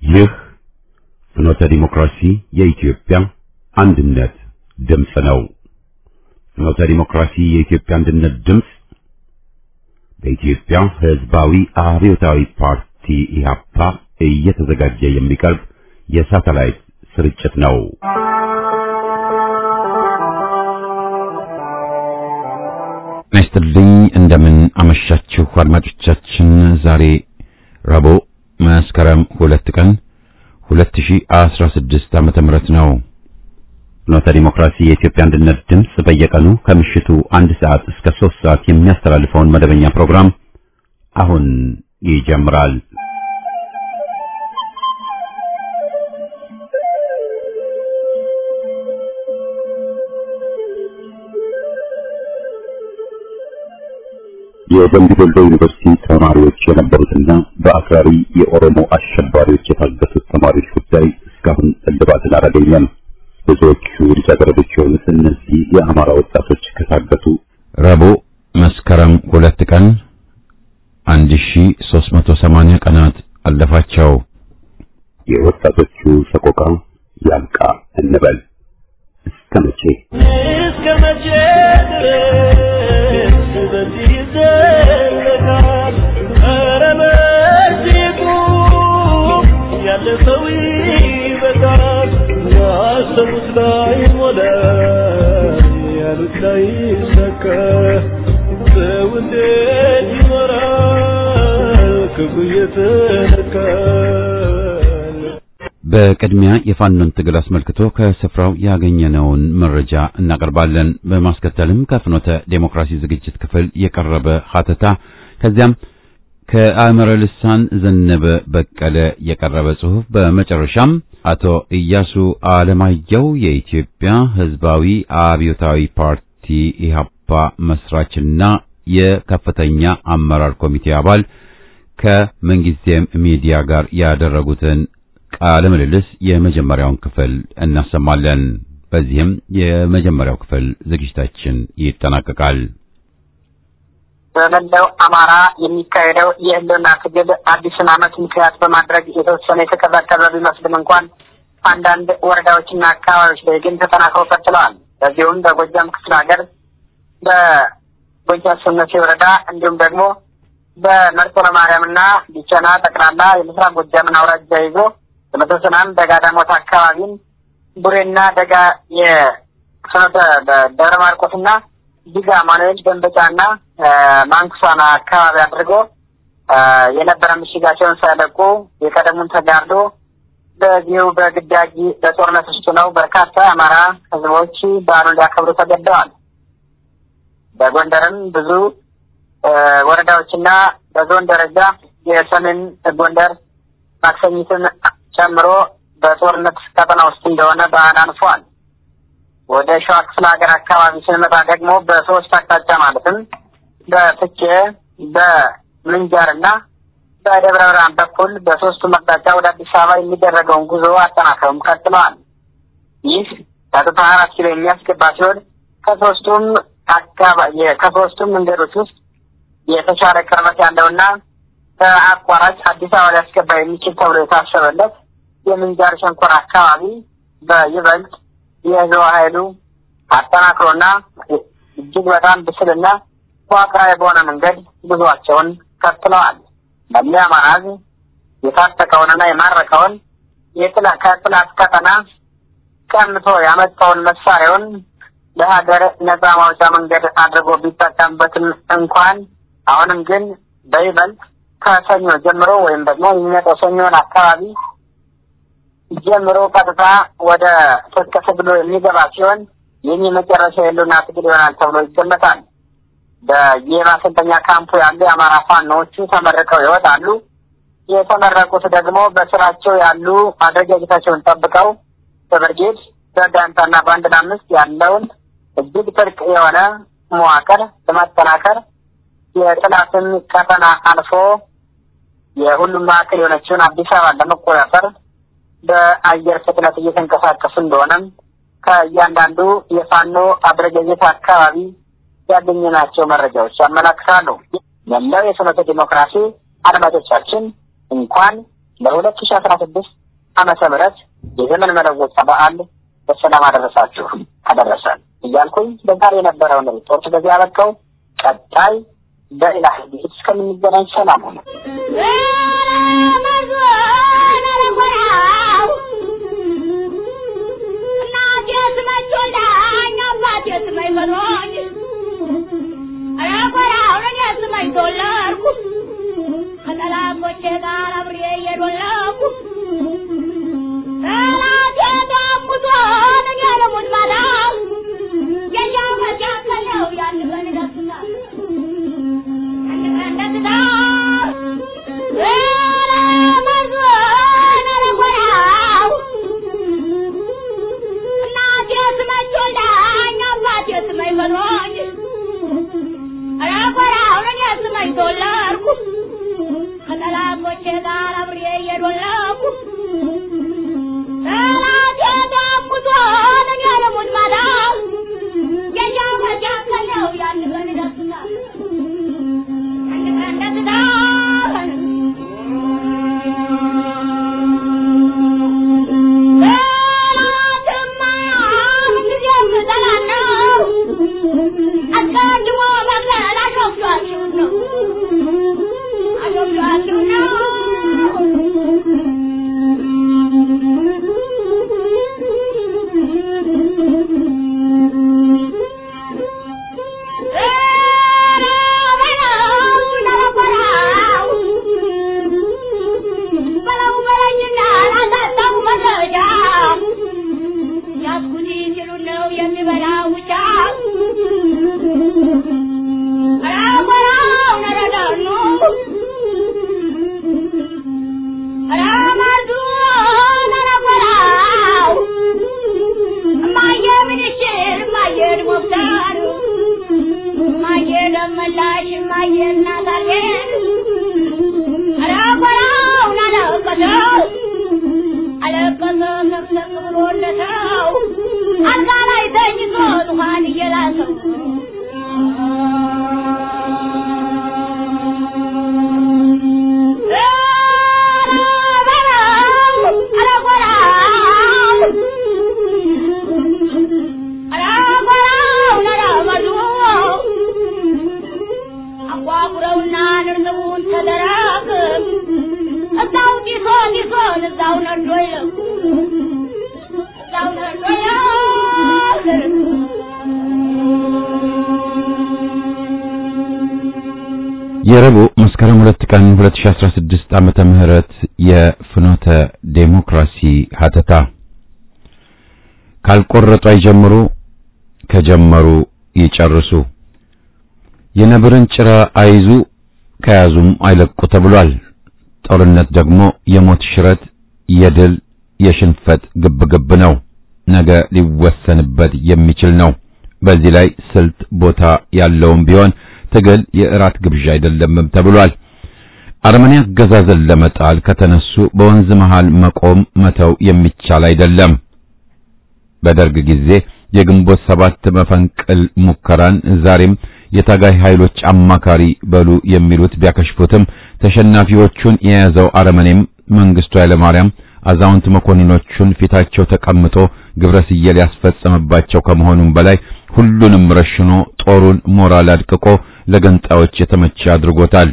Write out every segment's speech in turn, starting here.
ይህ ፍኖተ ዲሞክራሲ የኢትዮጵያ አንድነት ድምፅ ነው። ፍኖተ ዲሞክራሲ የኢትዮጵያ አንድነት ድምፅ በኢትዮጵያ ሕዝባዊ አብዮታዊ ፓርቲ ኢህአፓ እየተዘጋጀ የሚቀርብ የሳተላይት ስርጭት ነው። ይስጥልኝ እንደምን አመሻችሁ አድማጮቻችን። ዛሬ ረቡዕ መስከረም ሁለት ቀን 2016 ዓመተ ምህረት ነው። ፍኖተ ዲሞክራሲ የኢትዮጵያ አንድነት ድምፅ በየቀኑ ከምሽቱ አንድ ሰዓት እስከ ሶስት ሰዓት የሚያስተላልፈውን መደበኛ ፕሮግራም አሁን ይጀምራል። የደምቢ ዶሎ ዩኒቨርሲቲ ተማሪዎች የነበሩትና በአክራሪ የኦሮሞ አሸባሪዎች የታገቱት ተማሪዎች ጉዳይ እስካሁን እልባትን አላገኘም። ብዙዎቹ ልጃገረዶች የሆኑት እነዚህ የአማራ ወጣቶች ከታገቱ ረቡዕ መስከረም ሁለት ቀን 1380 ቀናት አለፋቸው። የወጣቶቹ ሰቆቃ ያልቃ እንበል እስከ መቼ እስከ መቼ ድረስ በዚህ ይዘለቃል? ኧረ በዚህ ቁም፣ ያለፈው ይበቃል። ያሰቡት ላይ ሞላ፣ ያሉት ላይ ሰካ። ሰው እንዴት ይኖራል ክፉ እየተነካል? በቅድሚያ የፋኖን ትግል አስመልክቶ ከስፍራው ያገኘነውን መረጃ እናቀርባለን። በማስከተልም ከፍኖተ ዴሞክራሲ ዝግጅት ክፍል የቀረበ ሀተታ፣ ከዚያም ከአእምረ ልሳን ዘነበ በቀለ የቀረበ ጽሑፍ፣ በመጨረሻም አቶ ኢያሱ አለማየሁ የኢትዮጵያ ሕዝባዊ አብዮታዊ ፓርቲ ኢህአፓ መስራችና የከፍተኛ አመራር ኮሚቴ አባል ከምንጊዜም ሚዲያ ጋር ያደረጉትን ቃለ ምልልስ የመጀመሪያውን ክፍል እናሰማለን። በዚህም የመጀመሪያው ክፍል ዝግጅታችን ይጠናቀቃል። በመላው አማራ የሚካሄደው የህልውና ትግል አዲሱን ዓመት ምክንያት በማድረግ የተወሰነ የተቀዛቀዘ ቢመስልም እንኳን አንዳንድ ወረዳዎችና አካባቢዎች ላይ ግን ተጠናክረው ቀጥለዋል። በዚሁም በጎጃም ክፍለ ሀገር በጎጃም ሰነሴ ወረዳ እንዲሁም ደግሞ በመርጦ ለማርያምና ቢቸና ጠቅላላ የምስራቅ ጎጃምን አውራጃ ይዞ በመቶ ሰላም ደጋዳሞት አካባቢን ቡሬና ደጋ የፍኖተ ደብረ ማርቆስና ዲጋ ማኑኤል ደንበጫና ማንኩሳና አካባቢ አድርጎ የነበረ ምሽጋቸውን ሳይለቁ የቀደሙን ተጋርዶ በዚሁ በግዳጅ በጦርነት ውስጥ ነው በርካታ የአማራ ህዝቦች በዓሉን ሊያከብሩ ተገደዋል። በጎንደርም ብዙ ወረዳዎችና በዞን ደረጃ የሰሜን ጎንደር ማክሰኝትን ጨምሮ በጦርነት ቀጠና ውስጥ እንደሆነ በዓል አልፏል። ወደ ሸዋ ክፍለ ሀገር አካባቢ ስንመጣ ደግሞ በሶስት አቅጣጫ ማለትም በፍቼ በምንጃር እና በደብረ ብርሃን በኩል በሶስቱም አቅጣጫ ወደ አዲስ አበባ የሚደረገውን ጉዞ አጠናክረውም ቀጥለዋል። ይህ ቀጥታ አራት ኪሎ የሚያስገባ ሲሆን ከሶስቱም አካባቢ ከሶስቱም መንገዶች ውስጥ የተሻለ ቅርበት ያለውና በአቋራጭ አዲስ አበባ ሊያስገባ የሚችል ተብሎ የታሰበለት የምንጃር ሸንኮር አካባቢ በይበልጥ የህዝብ ኃይሉ አጠናክሮና እጅግ በጣም ብስልና መዋቅራዊ በሆነ መንገድ ጉዟቸውን ቀጥለዋል። መለያ አማራ ህዝብ የታጠቀውንና የማረከውን የጥላ ከጥላት ቀጠና ቀምቶ ያመጣውን መሳሪያውን ለሀገር ነጻ ማውጫ መንገድ አድርጎ ቢጠቀምበትም እንኳን አሁንም ግን በይበልጥ ከሰኞ ጀምሮ ወይም ደግሞ የሚመጣው ሰኞን አካባቢ ጀምሮ ቀጥታ ወደ ትጥቅ ትግሉ የሚገባ ሲሆን ይህም የመጨረሻ የህልውና ትግል ይሆናል ተብሎ ይገመታል። በየማሰልጠኛ ካምፑ ያሉ የአማራ ፋኖዎቹ ተመርቀው ይወጣሉ። የተመረቁት ደግሞ በስራቸው ያሉ አደረጃጀታቸውን ጠብቀው በብርጌድ በጋንታና በአንድ ለአምስት ያለውን እጅግ ጥልቅ የሆነ መዋቅር በማጠናከር የጥላትን ቀጠና አልፎ የሁሉም ማዕከል የሆነችውን አዲስ አበባን ለመቆጣጠር በአየር ፍጥነት እየተንቀሳቀሱ እንደሆነም ከእያንዳንዱ የፋኖ አደረጃጀት አካባቢ ያገኘናቸው መረጃዎች ያመላክታሉ። መላው የፍኖተ ዲሞክራሲ አድማጮቻችን እንኳን ለሁለት ሺ አስራ ስድስት ዓመተ ምህረት የዘመን መለወጫ በዓል በሰላም አደረሳችሁ አደረሰን እያልኩኝ በዛሬ የነበረውን ሪፖርት በዚህ አበቃው። ቀጣይ በሌላ ዝግጅት እስከምንገናኝ ሰላም ሆነ። የረቡዕ መስከረም ሁለት ቀን 2016 ዓመተ ምህረት የፍኖተ ዴሞክራሲ ሀተታ ካልቆረጡ አይጀምሩ፣ ከጀመሩ ይጨርሱ። የነብርን ጭራ አይዙ፣ ከያዙም አይለቁ ተብሏል። ጦርነት ደግሞ የሞት ሽረት፣ የድል የሽንፈት ግብግብ ነው። ነገ ሊወሰንበት የሚችል ነው። በዚህ ላይ ስልት ቦታ ያለውም ቢሆን ትግል የእራት ግብዣ አይደለምም ተብሏል። አረመኔ አገዛዝን ለመጣል ከተነሱ በወንዝ መሃል መቆም መተው የሚቻል አይደለም። በደርግ ጊዜ የግንቦት ሰባት መፈንቅል ሙከራን ዛሬም የታጋይ ኃይሎች አማካሪ በሉ የሚሉት ቢያከሽፉትም ተሸናፊዎቹን የያዘው አረመኔም መንግስቱ ኃይለማርያም አዛውንት መኮንኖቹን ፊታቸው ተቀምጦ ግብረ ስየል ያስፈጸመባቸው ከመሆኑም በላይ ሁሉንም ረሽኖ ጦሩን ሞራል አድቅቆ ለገንጣዮች የተመቸ አድርጎታል።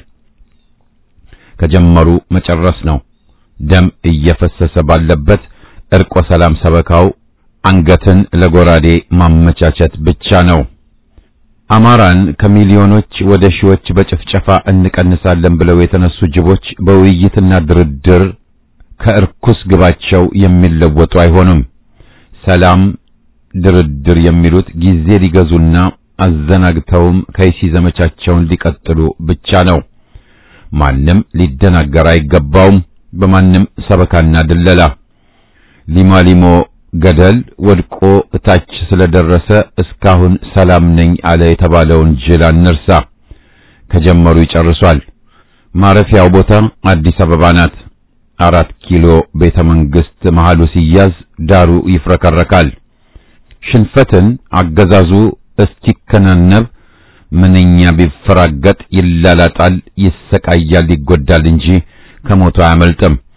ከጀመሩ መጨረስ ነው። ደም እየፈሰሰ ባለበት እርቆ ሰላም ሰበካው አንገትን ለጎራዴ ማመቻቸት ብቻ ነው። አማራን ከሚሊዮኖች ወደ ሺዎች በጭፍጨፋ እንቀንሳለን ብለው የተነሱ ጅቦች በውይይትና ድርድር ከእርኩስ ግባቸው የሚለወጡ አይሆኑም። ሰላም፣ ድርድር የሚሉት ጊዜ ሊገዙና አዘናግተውም ከይሲ ዘመቻቸውን ሊቀጥሉ ብቻ ነው። ማንም ሊደናገር አይገባውም። በማንም ሰበካና ድለላ ሊማሊሞ ገደል ወድቆ እታች ስለደረሰ እስካሁን ሰላም ነኝ አለ የተባለውን ጅል አንርሳ። ከጀመሩ ይጨርሷል። ማረፊያው ቦታ አዲስ አበባ ናት። አራት ኪሎ ቤተ መንግስት መሃሉ ሲያዝ ዳሩ ይፍረከረካል። ሽንፈትን አገዛዙ እስቲከናነብ ምንኛ ቢፈራገጥ ይላላጣል፣ ይሰቃያል፣ ይጎዳል እንጂ ከሞቱ አያመልጥም።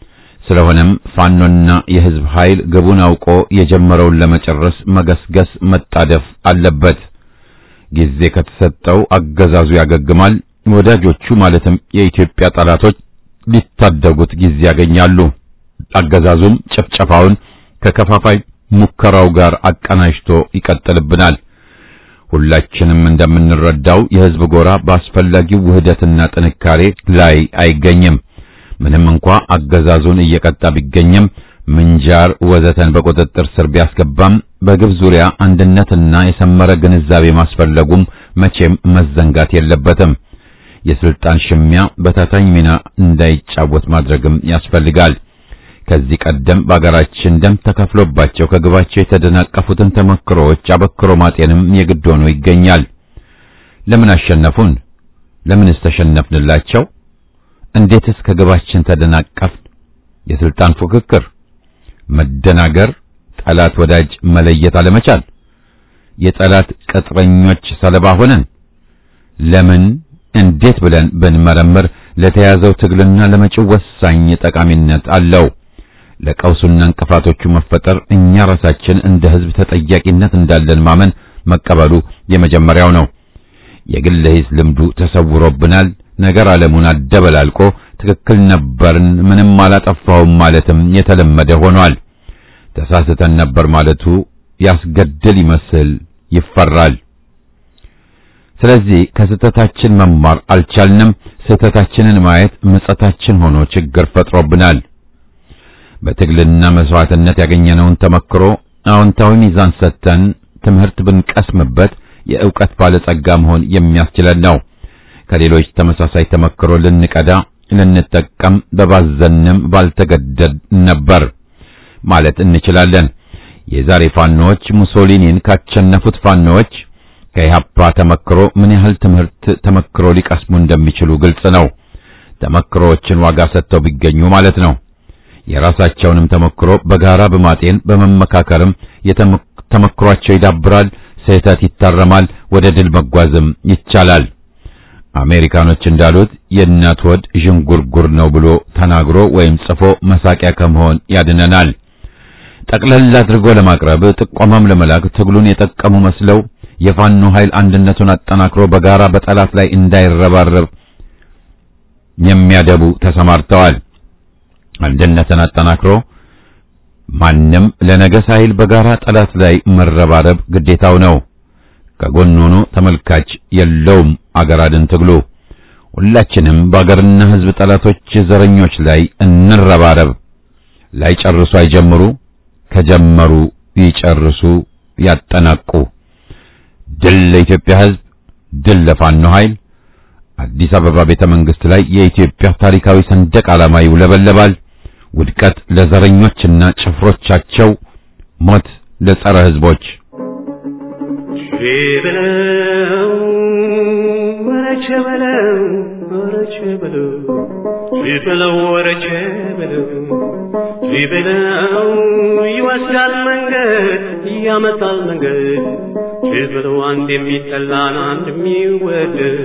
ስለሆነም ፋኖና የህዝብ ኃይል ግቡን አውቆ የጀመረውን ለመጨረስ መገስገስ መጣደፍ አለበት። ጊዜ ከተሰጠው አገዛዙ ያገግማል። ወዳጆቹ ማለትም የኢትዮጵያ ጠላቶች ሊታደጉት ጊዜ ያገኛሉ። አገዛዙም ጭፍጨፋውን ከከፋፋይ ሙከራው ጋር አቀናጅቶ ይቀጥልብናል። ሁላችንም እንደምንረዳው የህዝብ ጎራ በአስፈላጊው ውህደትና ጥንካሬ ላይ አይገኝም። ምንም እንኳ አገዛዙን እየቀጣ ቢገኝም ምንጃር ወዘተን በቁጥጥር ስር ቢያስገባም በግብ ዙሪያ አንድነትና የሰመረ ግንዛቤ ማስፈለጉም መቼም መዘንጋት የለበትም። የስልጣን ሽሚያ በታታኝ ሚና እንዳይጫወት ማድረግም ያስፈልጋል። ከዚህ ቀደም በአገራችን ደም ተከፍሎባቸው ከግባቸው የተደናቀፉትን ተመክሮዎች አበክሮ ማጤንም የግድ ሆኖ ይገኛል። ለምን አሸነፉን? ለምንስ ተሸነፍንላቸው? እንዴትስ ከግባችን ተደናቀፍን? የስልጣን ፉክክር፣ መደናገር፣ ጠላት ወዳጅ መለየት አለመቻል፣ የጠላት ቅጥረኞች ሰለባ ሆነን ለምን እንዴት ብለን ብንመረምር ለተያዘው ትግልና ለመጪው ወሳኝ ጠቃሚነት አለው። ለቀውሱና እንቅፋቶቹ መፈጠር እኛ ራሳችን እንደ ሕዝብ ተጠያቂነት እንዳለን ማመን መቀበሉ የመጀመሪያው ነው። የግል ሂስ ልምዱ ተሰውሮብናል። ነገር ዓለሙን አደበላልቆ ትክክል ነበርን፣ ምንም አላጠፋውም ማለትም የተለመደ ሆኗል። ተሳስተን ነበር ማለቱ ያስገድል ይመስል ይፈራል። ስለዚህ ከስህተታችን መማር አልቻልንም። ስህተታችንን ማየት ምጸታችን ሆኖ ችግር ፈጥሮብናል። በትግልና መስዋዕትነት ያገኘነውን ተመክሮ አዎንታዊ ሚዛን ሰጥተን ትምህርት ብንቀስምበት የእውቀት ባለጸጋ መሆን የሚያስችለን ነው። ከሌሎች ተመሳሳይ ተመክሮ ልንቀዳ ልንጠቀም በባዘንም ባልተገደድ ነበር ማለት እንችላለን። የዛሬ ፋኖዎች ሙሶሊኒን ካቸነፉት ፋኖዎች ከኢህአፓ ተመክሮ ምን ያህል ትምህርት ተመክሮ ሊቀስሙ እንደሚችሉ ግልጽ ነው። ተመክሮዎችን ዋጋ ሰጥተው ቢገኙ ማለት ነው። የራሳቸውንም ተመክሮ በጋራ በማጤን በመመካከርም የተመክሯቸው ይዳብራል፣ ስህተት ይታረማል፣ ወደ ድል መጓዝም ይቻላል። አሜሪካኖች እንዳሉት የእናት ወድ ዥንጉርጉር ነው ብሎ ተናግሮ ወይም ጽፎ መሳቂያ ከመሆን ያድነናል። ጠቅለል አድርጎ ለማቅረብ ጥቆማም ለመላክ ትግሉን የጠቀሙ መስለው የፋኖ ኃይል አንድነቱን አጠናክሮ በጋራ በጠላት ላይ እንዳይረባረብ የሚያደቡ ተሰማርተዋል። አንድነትን አጠናክሮ ማንም ለነገ ሳይል በጋራ ጠላት ላይ መረባረብ ግዴታው ነው። ከጎን ሆኖ ተመልካች የለውም አገር አድን ትግሉ። ሁላችንም በአገርና ሕዝብ ጠላቶች ዘረኞች ላይ እንረባረብ። ላይጨርሱ አይጀምሩ፣ ከጀመሩ ይጨርሱ፣ ያጠናቁ። ድል ለኢትዮጵያ ሕዝብ፣ ድል ለፋኖ ኃይል። አዲስ አበባ ቤተ መንግስት ላይ የኢትዮጵያ ታሪካዊ ሰንደቅ ዓላማ ይውለበለባል። ውድቀት ለዘረኞችና ጭፍሮቻቸው፣ ሞት ለጸረ ሕዝቦች። ሸበለው ወረቸ በለው ወረቸ በለው ሸበለው ወረቸ በለው ሸበለው ይወስዳል መንገድ ያመጣል መንገድ ሸበለው አንድ የሚጠላን አንድ የሚወደድ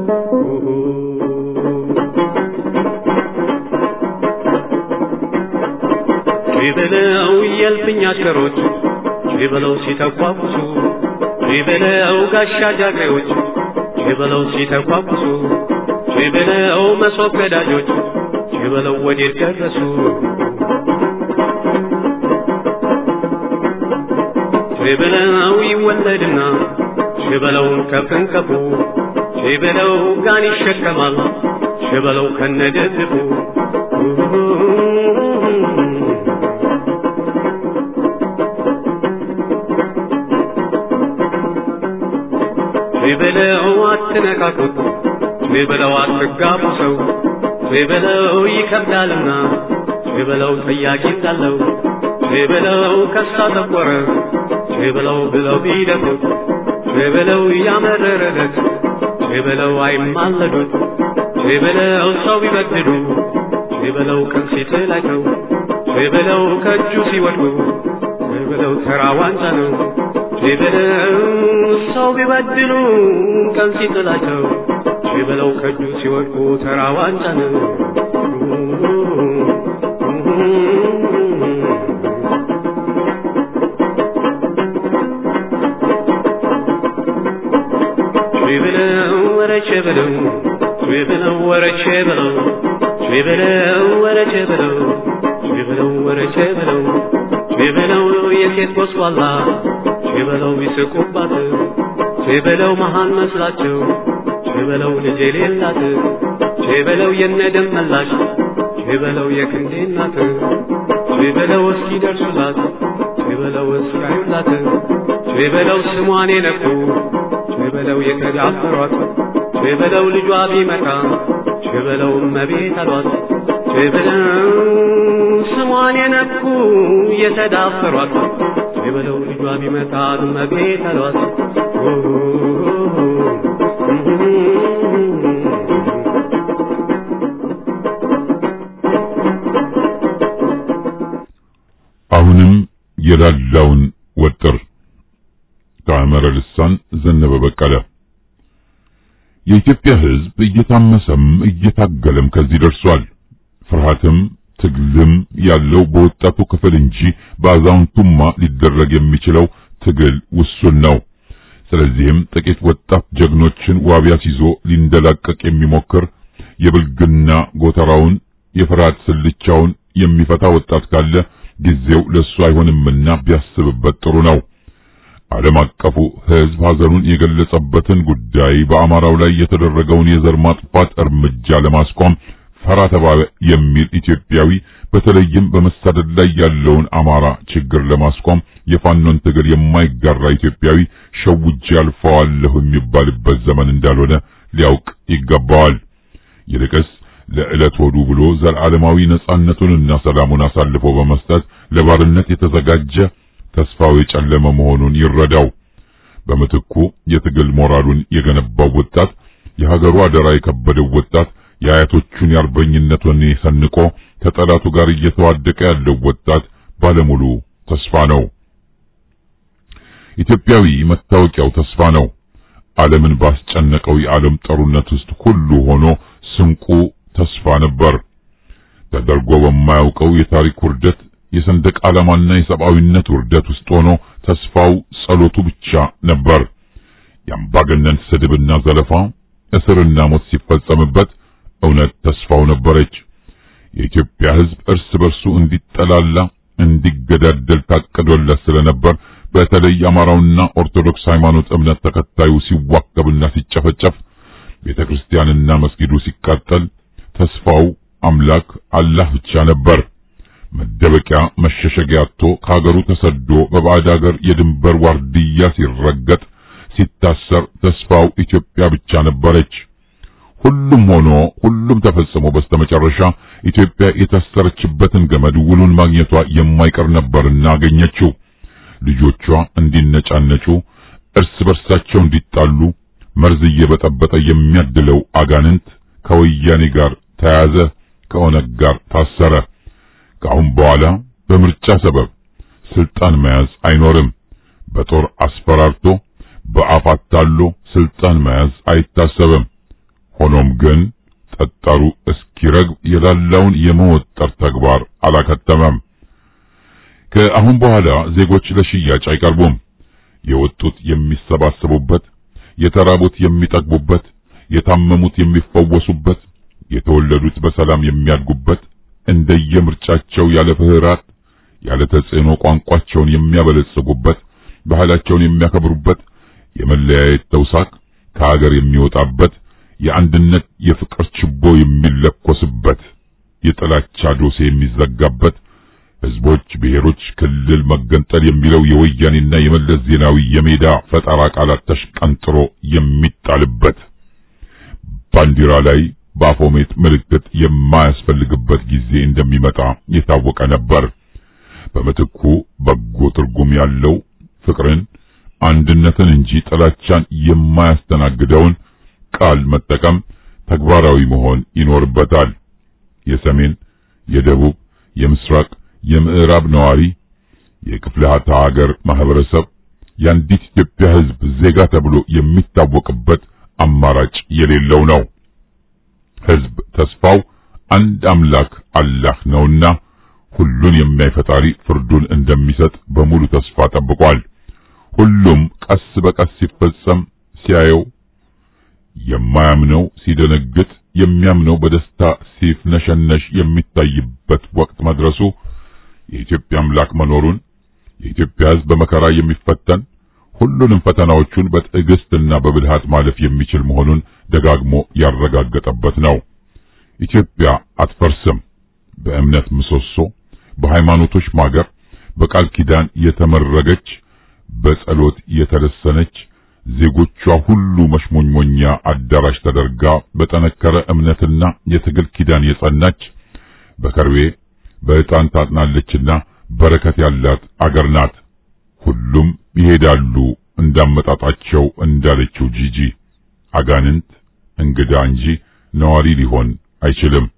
ሸበለው የልፍኝ አሽከሮች ሸበለው ሲተኳኩሱ ሸበለው ጋሻ ጃግሬዎች ሸበለው ሲተኳኩሱ ሸበለው መሶብ ገዳጆች ሸበለው ወዴት ደረሱ ሸበለው ይወለድና ሸበለውን ከፍንከፉ ሸበለው ጋን ይሸከማል ሸበለው ከነደድቡ ሸበለው አትነካኩት ሸበለው አትጋቡ ሰው ሸበለው ይከብዳልና ሸበለው ጠያቂ እንዳለው ሸበለው ከሳ ጠቆረ ሸበለው ብለው ቢደፉት ሸበለው ያመረረለት ሸበለው አይማለዱት ሸበለው ሰው ቢበድሉ ሸበለው ቀን ሲጥላቸው ሸበለው ከእጁ ሲወድቁ ሸበለው ተራ ዋንጫ ነው ሸበለው ሰው ቢበድሉ ቀን ሲጥላቸው ሸበለው ከእጁ ሲወድቁ ተራ ዋንጫ ነው። በለው በለው ወረቼ በለው በለው ወረቼ በለው በለው የሴት ጎስቋላ በለው ይስቁባት በለው መሃን መስላቸው በለው ልጅ የሌላት በለው የነደም መላሽ በለው የክንዴ እናት በለው እስኪ ደርሱላት በለው እስካዩላት በለው ስሟን የነኩ በለው የተዳፈሯት በለው ልጇ ቢመጣ በለው እመቤት አሏት በለው ስሟን የነኩ የተዳፈሯት በለው ልጇ ቢመጣ እመቤት አሏት አሁንም የላላውን ወጥር ከአመረ ልሳን ዘነበ በቀለ የኢትዮጵያ ሕዝብ እየታመሰም እየታገለም ከዚህ ደርሷል። ፍርሃትም ትግልም ያለው በወጣቱ ክፍል እንጂ በአዛውንቱማ ሊደረግ የሚችለው ትግል ውሱን ነው። ስለዚህም ጥቂት ወጣት ጀግኖችን ዋቢ አስይዞ ሊንደላቀቅ የሚሞክር የብልግና ጎተራውን የፍርሃት ስልቻውን የሚፈታ ወጣት ካለ ጊዜው ለሱ አይሆንምና ቢያስብበት ጥሩ ነው። ዓለም አቀፉ ሕዝብ ሐዘኑን የገለጸበትን ጉዳይ በአማራው ላይ የተደረገውን የዘር ማጥፋት እርምጃ ለማስቆም ፈራ ተባለ የሚል ኢትዮጵያዊ በተለይም በመሳደድ ላይ ያለውን አማራ ችግር ለማስቆም የፋኖን ትግል የማይጋራ ኢትዮጵያዊ ሸውጄ አልፈዋለሁ የሚባልበት ዘመን እንዳልሆነ ሊያውቅ ይገባዋል። ይልቅስ ለዕለት ሆዱ ብሎ ዘላለማዊ ነጻነቱንና ሰላሙን አሳልፎ በመስጠት ለባርነት የተዘጋጀ ተስፋው የጨለመ መሆኑን ይረዳው። በምትኩ የትግል ሞራሉን የገነባው ወጣት፣ የሀገሩ አደራ የከበደው ወጣት፣ የአያቶቹን የአርበኝነት ወኔ ሰንቆ ከጠላቱ ጋር እየተዋደቀ ያለው ወጣት ባለሙሉ ተስፋ ነው። ኢትዮጵያዊ መታወቂያው ተስፋ ነው። ዓለምን ባስጨነቀው የዓለም ጦርነት ውስጥ ሁሉ ሆኖ ስንቁ ተስፋ ነበር። ተደርጎ በማያውቀው የታሪክ ውርደት የሰንደቅ ዓላማና የሰብአዊነት ውርደት ውስጥ ሆኖ ተስፋው ጸሎቱ ብቻ ነበር። የአምባገነን ስድብና ዘለፋ፣ እስርና ሞት ሲፈጸምበት እውነት ተስፋው ነበረች። የኢትዮጵያ ሕዝብ እርስ በርሱ እንዲጠላላ እንዲገዳደል ታቅዶለት ስለነበር በተለይ አማራውና ኦርቶዶክስ ሃይማኖት እምነት ተከታዩ ሲዋከብና ሲጨፈጨፍ ቤተክርስቲያንና መስጊዱ ሲቃጠል ተስፋው አምላክ አላህ ብቻ ነበር። መደበቂያ መሸሸጊያ አጥቶ ከሀገሩ ተሰዶ በባዕድ ሀገር የድንበር ዋርድያ ሲረገጥ ሲታሰር ተስፋው ኢትዮጵያ ብቻ ነበረች። ሁሉም ሆኖ ሁሉም ተፈጽሞ በስተመጨረሻ ኢትዮጵያ የታሰረችበትን ገመድ ውሉን ማግኘቷ የማይቀር ነበርና አገኘችው። ልጆቿ እንዲነጫነጩ፣ እርስ በርሳቸው እንዲጣሉ መርዝ እየበጠበጠ የሚያድለው አጋንንት ከወያኔ ጋር ተያዘ፣ ከኦነግ ጋር ታሰረ። ከአሁን በኋላ በምርጫ ሰበብ ስልጣን መያዝ አይኖርም። በጦር አስፈራርቶ በአፍ አታሎ ስልጣን መያዝ አይታሰብም። ሆኖም ግን ጠጣሩ እስኪረግብ የላላውን የመወጠር ተግባር አላከተመም። ከአሁን በኋላ ዜጎች ለሽያጭ አይቀርቡም። የወጡት የሚሰባሰቡበት፣ የተራቡት የሚጠግቡበት፣ የታመሙት የሚፈወሱበት፣ የተወለዱት በሰላም የሚያድጉበት እንደየምርጫቸው ያለ ፍህራት ያለ ተጽዕኖ ቋንቋቸውን የሚያበለጽጉበት፣ ባህላቸውን የሚያከብሩበት፣ የመለያየት ተውሳክ ከሀገር የሚወጣበት፣ የአንድነት የፍቅር ችቦ የሚለኮስበት፣ የጥላቻ ዶሴ የሚዘጋበት፣ ህዝቦች፣ ብሔሮች፣ ክልል መገንጠል የሚለው የወያኔና የመለስ ዜናዊ የሜዳ ፈጠራ ቃላት ተሽቀንጥሮ የሚጣልበት ባንዲራ ላይ በአፎሜት ምልክት የማያስፈልግበት ጊዜ እንደሚመጣ የታወቀ ነበር። በምትኩ በጎ ትርጉም ያለው ፍቅርን፣ አንድነትን እንጂ ጥላቻን የማያስተናግደውን ቃል መጠቀም ተግባራዊ መሆን ይኖርበታል። የሰሜን፣ የደቡብ፣ የምስራቅ፣ የምዕራብ ነዋሪ የክፍለ ሀገር ማህበረሰብ የአንዲት ኢትዮጵያ ህዝብ ዜጋ ተብሎ የሚታወቅበት አማራጭ የሌለው ነው። ህዝብ ተስፋው አንድ አምላክ አላህ ነውና ሁሉን የሚያይ ፈጣሪ ፍርዱን እንደሚሰጥ በሙሉ ተስፋ ጠብቋል። ሁሉም ቀስ በቀስ ሲፈጸም ሲያየው የማያምነው ሲደነግጥ፣ የሚያምነው በደስታ ሲፍነሸነሽ የሚታይበት ወቅት መድረሱ የኢትዮጵያ አምላክ መኖሩን የኢትዮጵያ ሕዝብ በመከራ የሚፈተን ሁሉንም ፈተናዎቹን በትዕግስትና በብልሃት ማለፍ የሚችል መሆኑን ደጋግሞ ያረጋገጠበት ነው። ኢትዮጵያ አትፈርስም። በእምነት ምሰሶ፣ በሃይማኖቶች ማገር፣ በቃል ኪዳን የተመረገች፣ በጸሎት የተለሰነች፣ ዜጎቿ ሁሉ መሽሞኝሞኛ አዳራሽ ተደርጋ በጠነከረ እምነትና የትግል ኪዳን የጸናች በከርቤ በዕጣን ታጥናለችና በረከት ያላት አገር ናት። ሁሉም ይሄዳሉ እንዳመጣጣቸው እንዳለችው ጂጂ አጋንንት እንግዳ እንጂ ነዋሪ ሊሆን አይችልም።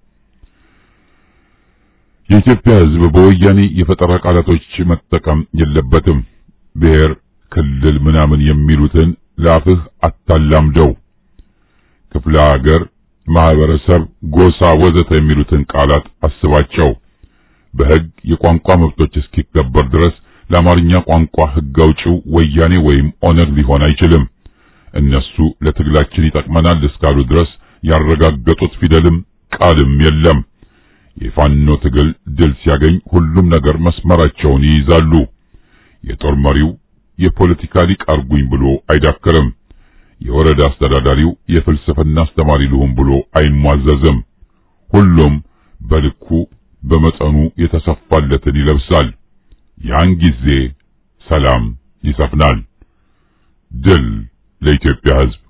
የኢትዮጵያ ሕዝብ በወያኔ የፈጠራ ቃላቶች መጠቀም የለበትም። ብሔር፣ ክልል ምናምን የሚሉትን ለአፍህ አታላምደው። ክፍለ ሀገር፣ ማህበረሰብ፣ ጎሳ ወዘተ የሚሉትን ቃላት አስባቸው። በሕግ የቋንቋ መብቶች እስኪከበር ድረስ ለአማርኛ ቋንቋ ሕግ አውጪው ወያኔ ወይም ኦነግ ሊሆን አይችልም። እነሱ ለትግላችን ይጠቅመናል እስካሉ ድረስ ያረጋገጡት ፊደልም ቃልም የለም። የፋኖ ትግል ድል ሲያገኝ ሁሉም ነገር መስመራቸውን ይይዛሉ። የጦር መሪው የፖለቲካ ሊቅ አርጉኝ ብሎ አይዳክርም። የወረዳ አስተዳዳሪው የፍልስፍና አስተማሪ ልሁን ብሎ አይሟዘዝም። ሁሉም በልኩ በመጠኑ የተሰፋለትን ይለብሳል። ያን ጊዜ ሰላም ይሰፍናል። ድል ለኢትዮጵያ ሕዝብ።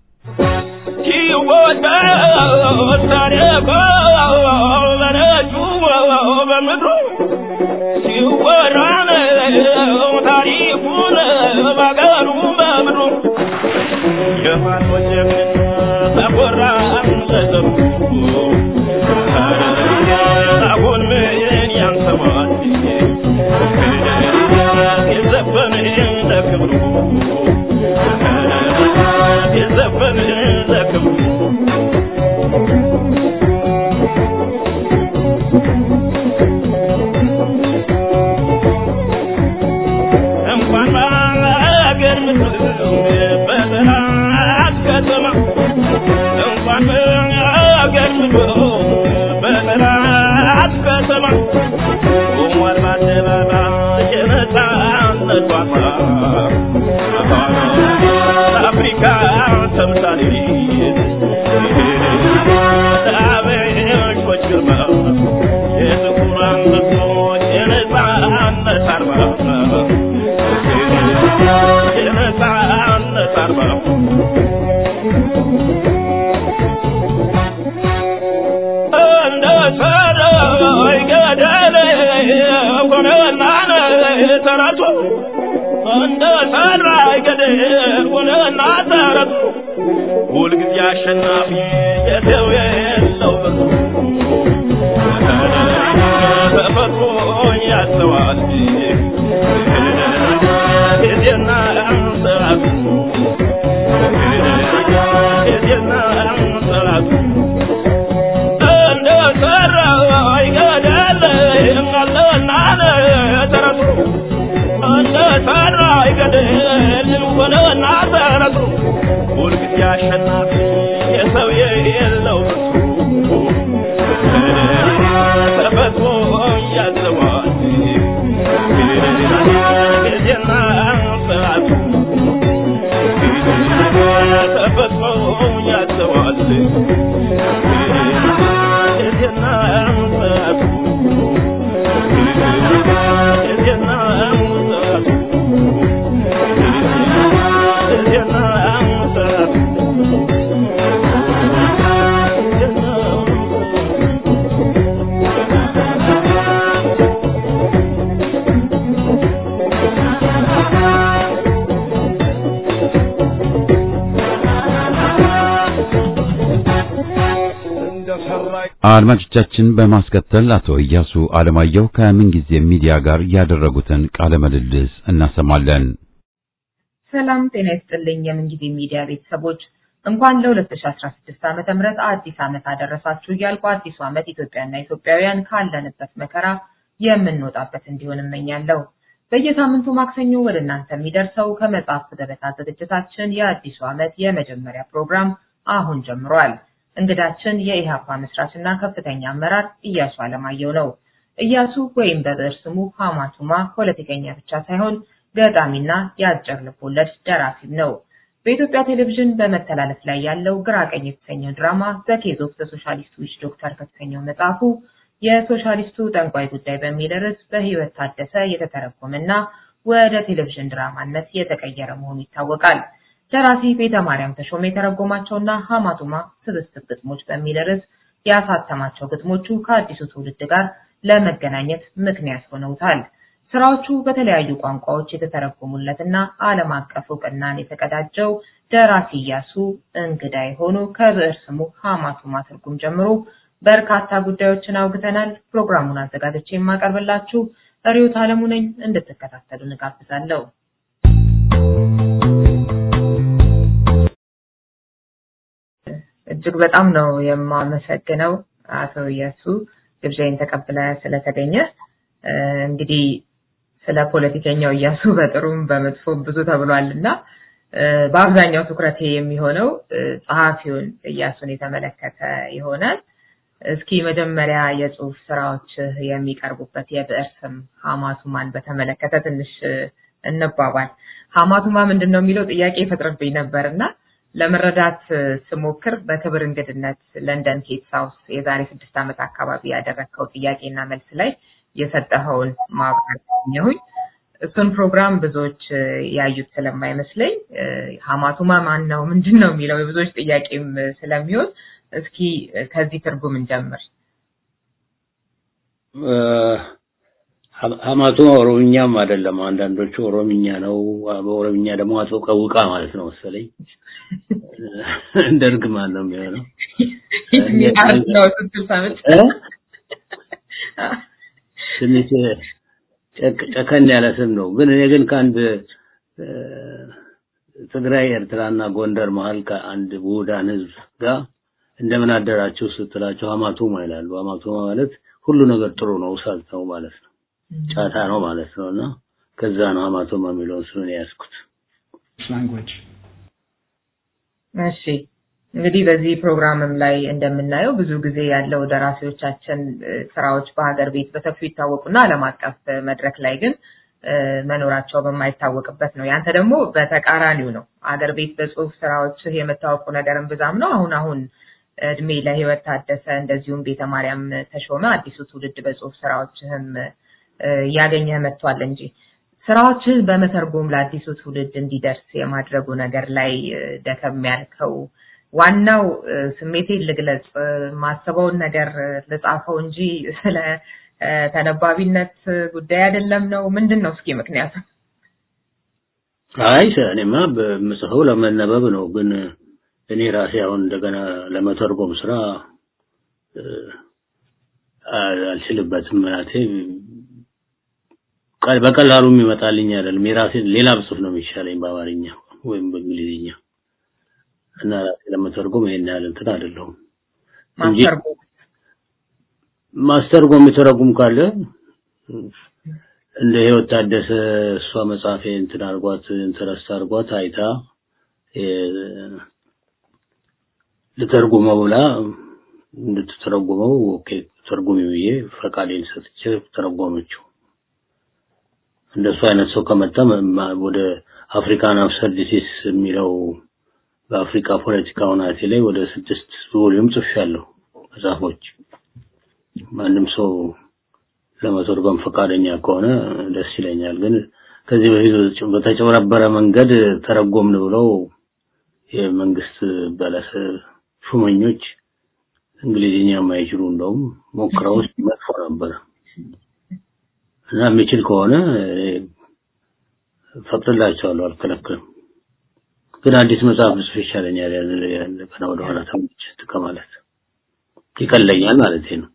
ሁልጊዜ አሸናፊ የሰው የለው ተፈጥሮ ያስተዋል ጊዜና ሰዓቱ ጊዜና ሰዓቱ እንደ ሰራ ይገዳል አለና ተረቱ እንደ ሰራ ይገዳል ሆነና ተረቱ ሁልጊዜ አሸናፊ የሰው የለው ተፈጥሮ ያዘዋል ጊዜና ሰዓቱ ተፈጥሮ ያዘዋል ጊዜና ሰዓቱ ጊዜና ሰዓቱ ጊዜና ሰዓቱ አድማጮቻችን በማስከተል አቶ እያሱ አለማየሁ ከምንጊዜ ሚዲያ ጋር ያደረጉትን ቃለ ምልልስ እናሰማለን። ሰላም ጤና ይስጥልኝ። የምንጊዜ ሚዲያ ቤተሰቦች እንኳን ለ2016 ዓመተ ምህረት አዲስ ዓመት አደረሳችሁ እያልኩ አዲሱ ዓመት ኢትዮጵያና ኢትዮጵያውያን ካለንበት መከራ የምንወጣበት እንዲሆን እመኛለሁ። በየሳምንቱ ማክሰኞ ወደ እናንተ የሚደርሰው ከመጽሐፍ ገበታ ዝግጅታችን የአዲሱ ዓመት የመጀመሪያ ፕሮግራም አሁን ጀምሯል። እንግዳችን የኢሃፓ መስራችና ከፍተኛ አመራር እያሱ አለማየሁ ነው። እያሱ ወይም በብዕር ስሙ ሀማቱማ ፖለቲከኛ ብቻ ሳይሆን ገጣሚና የአጭር ልቦለድ ደራሲም ነው። በኢትዮጵያ ቴሌቪዥን በመተላለፍ ላይ ያለው ግራ ቀኝ የተሰኘው ድራማ ዘኬዝ ኦፍ ዘ ሶሻሊስት ዊች ዶክተር ከተሰኘው መጽሐፉ የሶሻሊስቱ ጠንቋይ ጉዳይ በሚል ርዕስ በህይወት ታደሰ የተተረጎመና ወደ ቴሌቪዥን ድራማነት የተቀየረ መሆኑ ይታወቃል። ደራሲ ቤተ ማርያም ተሾመ የተረጎማቸውና ሀማቱማ ስብስብ ግጥሞች በሚል ርዕስ ያሳተማቸው ግጥሞቹ ከአዲሱ ትውልድ ጋር ለመገናኘት ምክንያት ሆነውታል። ስራዎቹ በተለያዩ ቋንቋዎች የተተረጎሙለትና ዓለም አቀፍ እውቅናን የተቀዳጀው ደራሲ እያሱ እንግዳ የሆኑ ከብዕር ስሙ ሀማቱማ ትርጉም ጀምሮ በርካታ ጉዳዮችን አውግተናል። ፕሮግራሙን አዘጋጅቼ የማቀርብላችሁ ሪዮት አለሙ ነኝ። እንድትከታተሉ እንጋብዛለሁ። እጅግ በጣም ነው የማመሰግነው አቶ እያሱ ግብዣይን ተቀብለ ስለተገኘ። እንግዲህ ስለ ፖለቲከኛው እያሱ በጥሩም በመጥፎም ብዙ ተብሏል እና በአብዛኛው ትኩረቴ የሚሆነው ጸሐፊውን እያሱን የተመለከተ ይሆናል። እስኪ መጀመሪያ የጽሁፍ ስራዎች የሚቀርቡበት የብዕር ስም ሀማቱማን በተመለከተ ትንሽ እንባባል። ሀማቱማ ምንድን ነው የሚለው ጥያቄ ይፈጥርብኝ ነበር እና ለመረዳት ስሞክር በክብር እንግድነት ለንደን ኬት ሳውስ የዛሬ ስድስት ዓመት አካባቢ ያደረግከው ጥያቄና መልስ ላይ የሰጠኸውን ማብራሪያ እሱን ፕሮግራም ብዙዎች ያዩት ስለማይመስለኝ ሀማቱማ ማን ነው ምንድን ነው የሚለው የብዙዎች ጥያቄም ስለሚሆን እስኪ ከዚህ ትርጉም እንጀምር። ሀማቱማ ኦሮምኛም አይደለም። አንዳንዶቹ ኦሮምኛ ነው፣ በኦሮምኛ ደግሞ አቶ ቀውቃ ማለት ነው መሰለኝ። ደርግ ማን ነው የሚሆነው? ነው ስትል ሰምቼ ትንሽ ጨከን ያለ ስም ነው። ግን እኔ ግን ከአንድ ትግራይ፣ ኤርትራና ጎንደር መሀል ከአንድ ውሁዳን ህዝብ ጋር እንደምን አደራችሁ ስትላቸው ሀማቱማ ይላሉ። ሀማቱማ ማለት ሁሉ ነገር ጥሩ ነው፣ እሳት ነው ማለት ነው፣ ጫታ ነው ማለት ነው። እና ከዛ ነው ሀማቱማ የሚለውን ስም ነው የያዝኩት። እሺ እንግዲህ በዚህ ፕሮግራምም ላይ እንደምናየው ብዙ ጊዜ ያለው ደራሲዎቻችን ስራዎች በሀገር ቤት በሰፊው ይታወቁና ዓለም አቀፍ መድረክ ላይ ግን መኖራቸው በማይታወቅበት ነው። ያንተ ደግሞ በተቃራኒው ነው። ሀገር ቤት በጽሁፍ ስራዎች የመታወቁ ነገርም ብዛም ነው። አሁን አሁን እድሜ ለህይወት ታደሰ እንደዚሁም ቤተ ማርያም ተሾመ አዲሱ ትውልድ በጽሁፍ ስራዎችህም እያገኘህ መጥቷል እንጂ ስራዎችህን በመተርጎም ለአዲሱ ትውልድ እንዲደርስ የማድረጉ ነገር ላይ ደከም ያልከው ዋናው ስሜቴን ልግለጽ ማስበውን ነገር ልጻፈው እንጂ ስለ ተነባቢነት ጉዳይ አይደለም ነው ምንድን ነው እስኪ ምክንያቱ አይ እኔማ በምጽፈው ለመነበብ ነው ግን እኔ ራሴ አሁን እንደገና ለመተርጎም ስራ አልችልበትም ማለቴ በቀላሉ የሚመጣልኝ አይደለም የራሴ ሌላ ብጽፍ ነው የሚሻለኝ በአማርኛ ወይም በእንግሊዝኛ እና ራሴ ለመተርጎም ይሄን ያህል እንትን አይደለሁም እንጂ ማስተርጎም የሚተረጉም ካለ እንደ ህይወት ታደሰ እሷ መጽሐፌ እንትን አርጓት ኢንተረስት አርጓት አይታ ልተርጉመው ብላ እንድትተረጉመው ኦኬ ተርጉሚ ብዬ ፈቃዴን ሰጥቼ ተረጎመችው። እንደሱ አይነት ሰው ከመጣ ወደ አፍሪካን አብሰርዲቲስ የሚለው በአፍሪካ ፖለቲካ ሁናቴ ላይ ወደ ስድስት ቮሊዩም ጽፌያለሁ መጽሐፎች። ማንም ሰው ለመተርጎም ፈቃደኛ ከሆነ ደስ ይለኛል። ግን ከዚህ በፊት በተጨበረበረ መንገድ ተረጎምን ብለው የመንግስት በለስ ሹመኞች እንግሊዝኛ የማይችሉ እንደውም ሞክረው መጥፎ ነበር እና የሚችል ከሆነ ፈቅድላቸዋለሁ፣ አልከለክልም። ግን አዲስ መጽሐፍ ብጽፍ ይሻለኛል። ገና ወደ ኋላ ተመልሼ ከማለት ይቀለኛል ማለት ነው።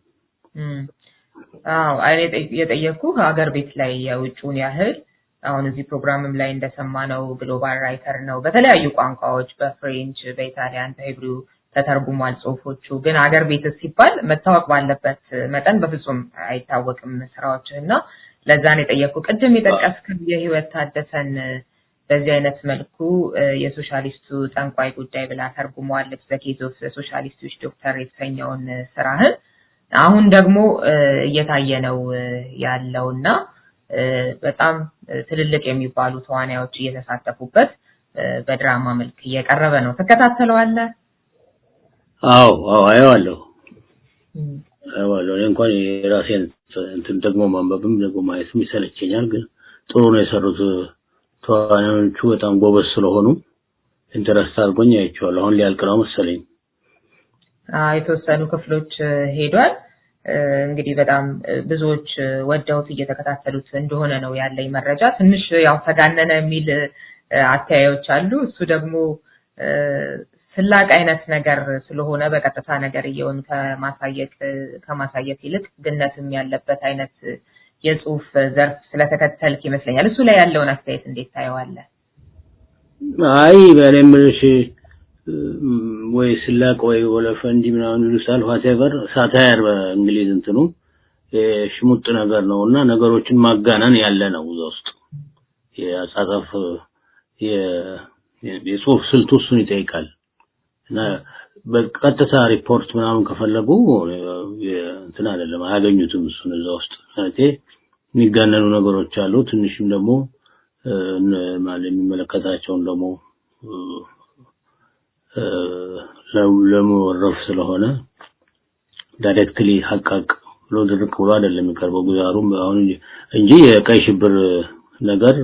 አዎ እኔ የጠየቅኩ ሀገር ቤት ላይ የውጭውን ያህል አሁን እዚህ ፕሮግራምም ላይ እንደሰማነው ግሎባል ራይተር ነው። በተለያዩ ቋንቋዎች በፍሬንች፣ በኢታሊያን፣ በሂብሩ ተተርጉሟል ጽሁፎቹ። ግን ሀገር ቤት ሲባል መታወቅ ባለበት መጠን በፍጹም አይታወቅም ስራዎች እና ለዛ ነው የጠየቅኩ። ቅድም የጠቀስክ የህይወት ታደሰን በዚህ አይነት መልኩ የሶሻሊስቱ ጠንቋይ ጉዳይ ብላ ተርጉመዋለች። ዘኬዝ ኦፍ ሶሻሊስቶች ዶክተር የተሰኘውን ስራህን አሁን ደግሞ እየታየ ነው ያለውና በጣም ትልልቅ የሚባሉ ተዋናዮች እየተሳተፉበት በድራማ መልክ እየቀረበ ነው። ትከታተለዋለህ? አዎ አዎ አየዋለሁ አየዋለሁ። እኔ እንኳን የራሴን እንትን ደግሞ ማንበብም ደግሞ ማየትም ይሰለቸኛል፣ ግን ጥሩ ነው የሰሩት። ተዋናዮቹ በጣም ጎበዝ ስለሆኑ ኢንተረስት አድርጎኝ አይቼዋለሁ። አሁን ሊያልቅ ነው መሰለኝ። የተወሰኑ ክፍሎች ሄዷል። እንግዲህ በጣም ብዙዎች ወደውት እየተከታተሉት እንደሆነ ነው ያለኝ መረጃ። ትንሽ ያው ተጋነነ የሚል አተያዮች አሉ። እሱ ደግሞ ስላቅ አይነት ነገር ስለሆነ በቀጥታ ነገር እየሆኑ ከማሳየት ከማሳየት ይልቅ ግነትም ያለበት አይነት የጽሁፍ ዘርፍ ስለተከተልክ ይመስለኛል። እሱ ላይ ያለውን አስተያየት እንዴት ታየዋለህ? አይ በእኔ የምልሽ ወይ ስላቅ ወይ ወለፈንዲ ምናምን ይሉታል ዋቴቨር ሳታየር በእንግሊዝ እንትኑ ሽሙጥ ነገር ነው እና ነገሮችን ማጋነን ያለ ነው እዛ ውስጥ የአጻጻፍ የጽሁፍ ስልቱ እሱን ይጠይቃል እና በቀጥታ ሪፖርት ምናምን ከፈለጉ እንትን አይደለም አያገኙትም እሱን እዛ ውስጥ ማለቴ የሚጋነኑ ነገሮች አሉ ትንሽም ደግሞ ማለት የሚመለከታቸውን ደግሞ ለመወረፍ ስለሆነ ዳይሬክትሊ ሀቃቅ ብሎ ድርቅ ብሎ አይደለም የሚቀርበው ጉዛሩም አሁን እንጂ የቀይ ሽብር ነገር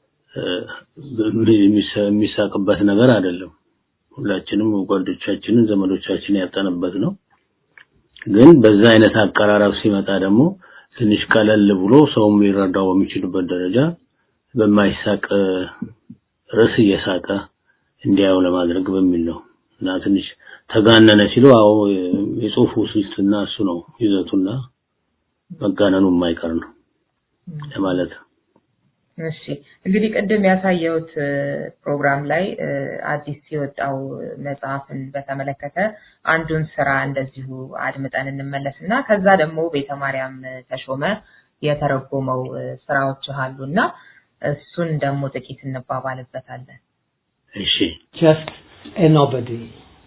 የሚሳቅበት ነገር አይደለም። ሁላችንም ጓዶቻችንን ዘመዶቻችንን ያጠነበት ነው። ግን በዛ አይነት አቀራረብ ሲመጣ ደግሞ ትንሽ ቀለል ብሎ ሰውም ሊረዳው በሚችልበት ደረጃ በማይሳቅ ርዕስ እየሳቀ እንዲያው ለማድረግ በሚል ነው እና ትንሽ ተጋነነ ሲሉ አዎ የጽሁፉ ስልትና እሱ ነው ይዘቱና መጋነኑ የማይቀር ነው ለማለት እሺ እንግዲህ ቅድም ያሳየሁት ፕሮግራም ላይ አዲስ የወጣው መጽሐፍን በተመለከተ አንዱን ስራ እንደዚሁ አድምጠን እንመለስና ከዛ ደግሞ ቤተ ማርያም ተሾመ የተረጎመው ስራዎች አሉና እሱን ደግሞ ጥቂት እንባባልበታለን። እሺ just a nobody.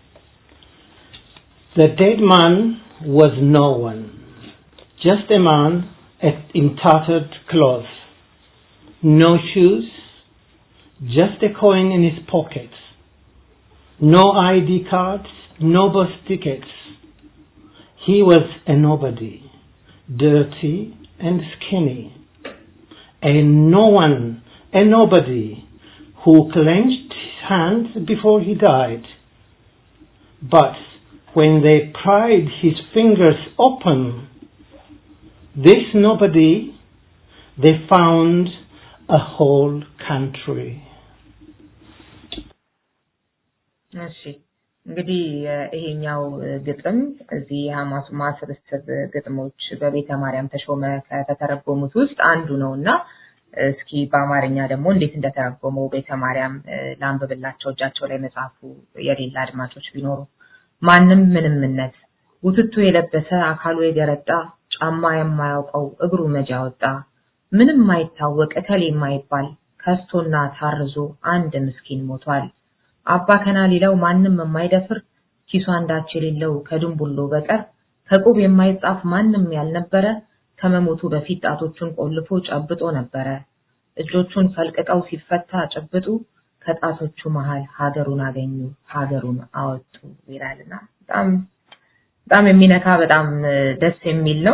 The dead man was no one, just a man in tattered clothes, no shoes, just a coin in his pocket, no ID cards, no bus tickets. He was a nobody, dirty and skinny, a no one, a nobody who clenched his hands before he died. But when they pried his fingers open, this nobody, they found a whole country. እሺ እንግዲህ ይሄኛው ግጥም እዚህ የሐማሱማ ስብስብ ግጥሞች በቤተ ማርያም ተሾመ ከተተረጎሙት ውስጥ አንዱ ነው እና እስኪ በአማርኛ ደግሞ እንዴት እንደተረጎመው ቤተ ማርያም ላንብብላቸው እጃቸው ላይ መጽሐፉ የሌላ አድማጮች ቢኖሩ ማንም ምንምነት ውትቱ የለበሰ አካሉ የገረጣ ጫማ የማያውቀው እግሩ መጃ ወጣ ምንም ማይታወቅ እከሌ የማይባል ከስቶና ታርዞ አንድ ምስኪን ሞቷል። አባ ከና ሊለው ማንም የማይደፍር ኪሱ አንዳች የሌለው ከድንቡሎ በቀር ከቁብ የማይጻፍ ማንም ያልነበረ ከመሞቱ በፊት ጣቶቹን ቆልፎ ጨብጦ ነበረ። እጆቹን ፈልቅቀው ሲፈታ ጭብጡ ከጣቶቹ መሃል ሀገሩን አገኙ፣ ሀገሩን አወጡ ይላልና በጣም በጣም የሚነካ በጣም ደስ የሚል ነው።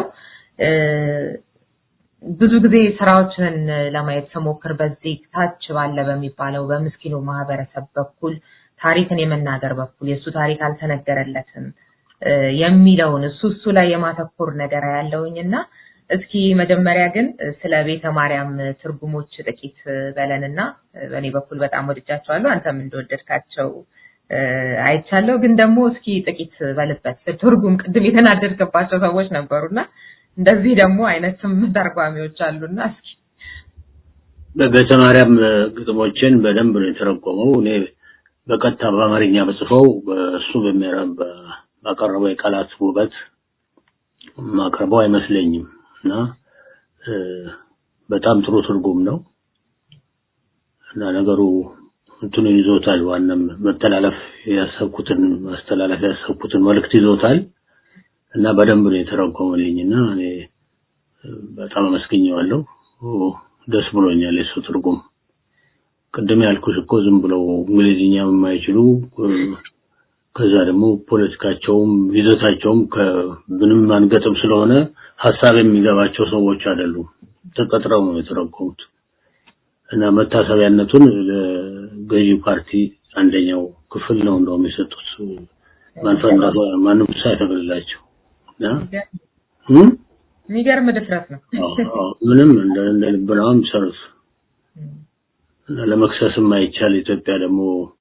ብዙ ጊዜ ስራዎችን ለማየት ስሞክር በዚህ ታች ባለ በሚባለው በምስኪኑ ማህበረሰብ በኩል ታሪክን የመናገር በኩል የእሱ ታሪክ አልተነገረለትም የሚለውን እሱ እሱ ላይ የማተኮር ነገር ያለውኝ እና እስኪ መጀመሪያ ግን ስለ ቤተ ማርያም ትርጉሞች ጥቂት በለንና በእኔ በኩል በጣም ወድጃቸዋለሁ አንተም እንደወደድካቸው አይቻለሁ። ግን ደግሞ እስኪ ጥቂት በልበት ትርጉም ቅድም የተናደድክባቸው ሰዎች ነበሩና እንደዚህ ደግሞ አይነትም ተርጓሚዎች አሉና እስኪ በቤተ ማርያም ግጥሞችን በደንብ ነው የተረጎመው። እኔ በቀጥታ በአማርኛ በጽፈው በእሱ በሚያረብ ባቀረበው የቃላት ውበት ማቅረበው አይመስለኝም እና በጣም ጥሩ ትርጉም ነው። እና ነገሩ እንትኑን ይዞታል። ዋናም መተላለፍ ያሰብኩትን ማስተላለፍ ያሰብኩትን መልእክት ይዞታል እና በደንብ ነው የተረጎመልኝ እና እኔ በጣም አመስግኘዋለሁ። ደስ ብሎኛል የሱ ትርጉም። ቅድም ያልኩሽ እኮ ዝም ብለው እንግሊዝኛ የማይችሉ ከዛ ደግሞ ፖለቲካቸውም ይዘታቸውም ከምንም አንገጥም ስለሆነ ሀሳብ የሚገባቸው ሰዎች አይደሉም። ተቀጥረው ነው የተረጎሙት እና መታሰቢያነቱን ለገዢ ፓርቲ አንደኛው ክፍል ነው እንደውም የሰጡት ማንፈንዳቶ ማንም ሳይፈቅድላቸው እና የሚገርም ድፍረት ነው። ምንም እንደ እንደ ልብ ነው የሚሰሩት እና ለመክሰስ የማይቻል ኢትዮጵያ ደግሞ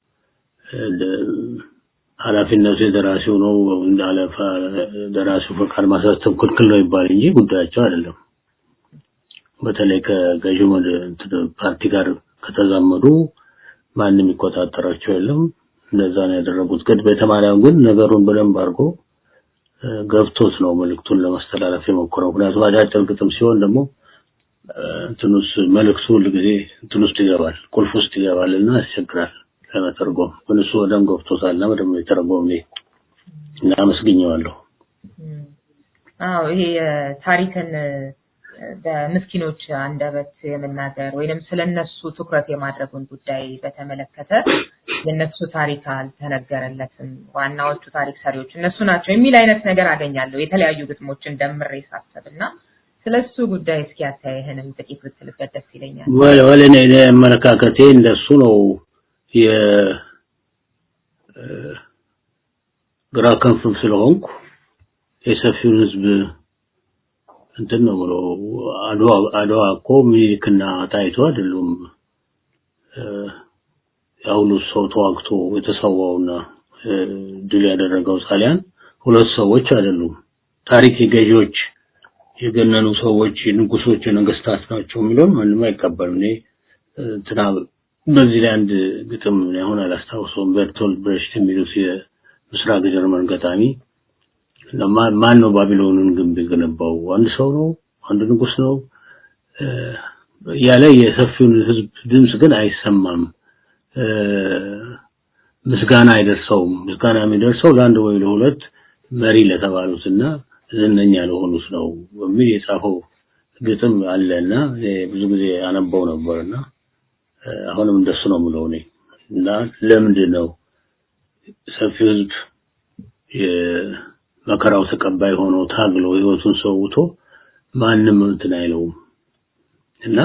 ኃላፊነቱ የደራሲው ነው እንደ አለፋ ደራሲው ፈቃድ ማሳተም ክልክል ነው ይባል እንጂ ጉዳያቸው አይደለም። በተለይ ከገዢው ፓርቲ ጋር ከተዛመዱ ማንም የሚቆጣጠራቸው የለም። እንደዛ ነው ያደረጉት። ግን ቤተማርያም ግን ነገሩን በደንብ አድርጎ ገብቶት ነው መልእክቱን ለማስተላለፍ የሞከረው። ምክንያቱም አጫጭር ግጥም ሲሆን ደግሞ እንትን ውስጥ መልእክቱ ሁል ጊዜ እንትን ውስጥ ይገባል፣ ቁልፍ ውስጥ ይገባል እና ያስቸግራል ለመተርጎም። ግን እሱ በደንብ ገብቶታል እና በደንብ የተረጎም እና አመስግኘዋለሁ። አዎ ይሄ ታሪክን በምስኪኖች አንደበት የመናገር ወይንም ስለነሱ ትኩረት የማድረጉን ጉዳይ በተመለከተ የነሱ ታሪክ አልተነገረለትም፣ ዋናዎቹ ታሪክ ሰሪዎች እነሱ ናቸው የሚል አይነት ነገር አገኛለሁ የተለያዩ ግጥሞችን ደምሬ ሳስብ እና ስለሱ ጉዳይ እስኪ አታይህንም ጥቂት ብትልበት ደስ ይለኛል። ወይ ወይ እኔ እኔ አመለካከቴ እንደሱ ነው። የ ግራ ክንፍም ስለሆንኩ የሰፊውን ህዝብ እንትን ነው ብሎ አድዋ አድዋ እኮ ሚኒሊክና ጣይቱ አይደሉም ያሁሉ ሰው ተዋግቶ የተሰዋውና ድል ያደረገው ጣሊያን ሁለት ሰዎች አይደሉም። ታሪክ የገዢዎች የገነኑ ሰዎች ንጉሶች፣ ነገስታት ናቸው የሚለውን ማንም አይቀበልም። እኔ እንትና በዚህ ላይ አንድ ግጥም አሁን አላስታውሰውም። ቤርቶልድ ብሬሽት የሚሉት የምስራቅ ጀርመን ገጣሚ ማን ነው ባቢሎንን ግንብ የገነባው? አንድ ሰው ነው? አንድ ንጉስ ነው? ያለ የሰፊውን ህዝብ ድምጽ ግን አይሰማም። ምስጋና አይደርሰውም። ምስጋና የሚደርሰው ለአንድ ወይ ለሁለት መሪ ለተባሉትና ዝነኛ ለሆኑት ነው በሚል የጻፈው ግጥም አለና ብዙ ጊዜ አነበው ነበርና አሁንም እንደሱ ነው የምለው እኔ እና ለምንድን ነው ሰፊው ህዝብ የመከራው ተቀባይ ሆኖ ታግሎ ህይወቱን ሰውቶ ማንም እንትን አይለውም እና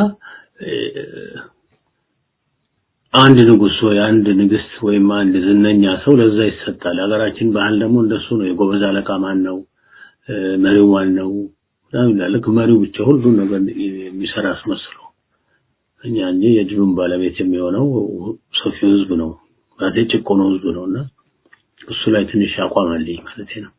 አንድ ንጉስ ወይ አንድ ንግስት ወይም አንድ ዝነኛ ሰው ለዛ ይሰጣል። ሀገራችን ባህል ደግሞ እንደሱ ነው። የጎበዝ አለቃ ማን ነው? መሪው ማን ነው? ልክ መሪው ብቻ ሁሉን ነገር የሚሰራ አስመስለው እኛ እንጂ የድሉን ባለቤት የሚሆነው ሰፊው ህዝብ ነው ማለት ጭቆነው ህዝብ ነው እና እሱ ላይ ትንሽ አቋም አለኝ ማለት ነው።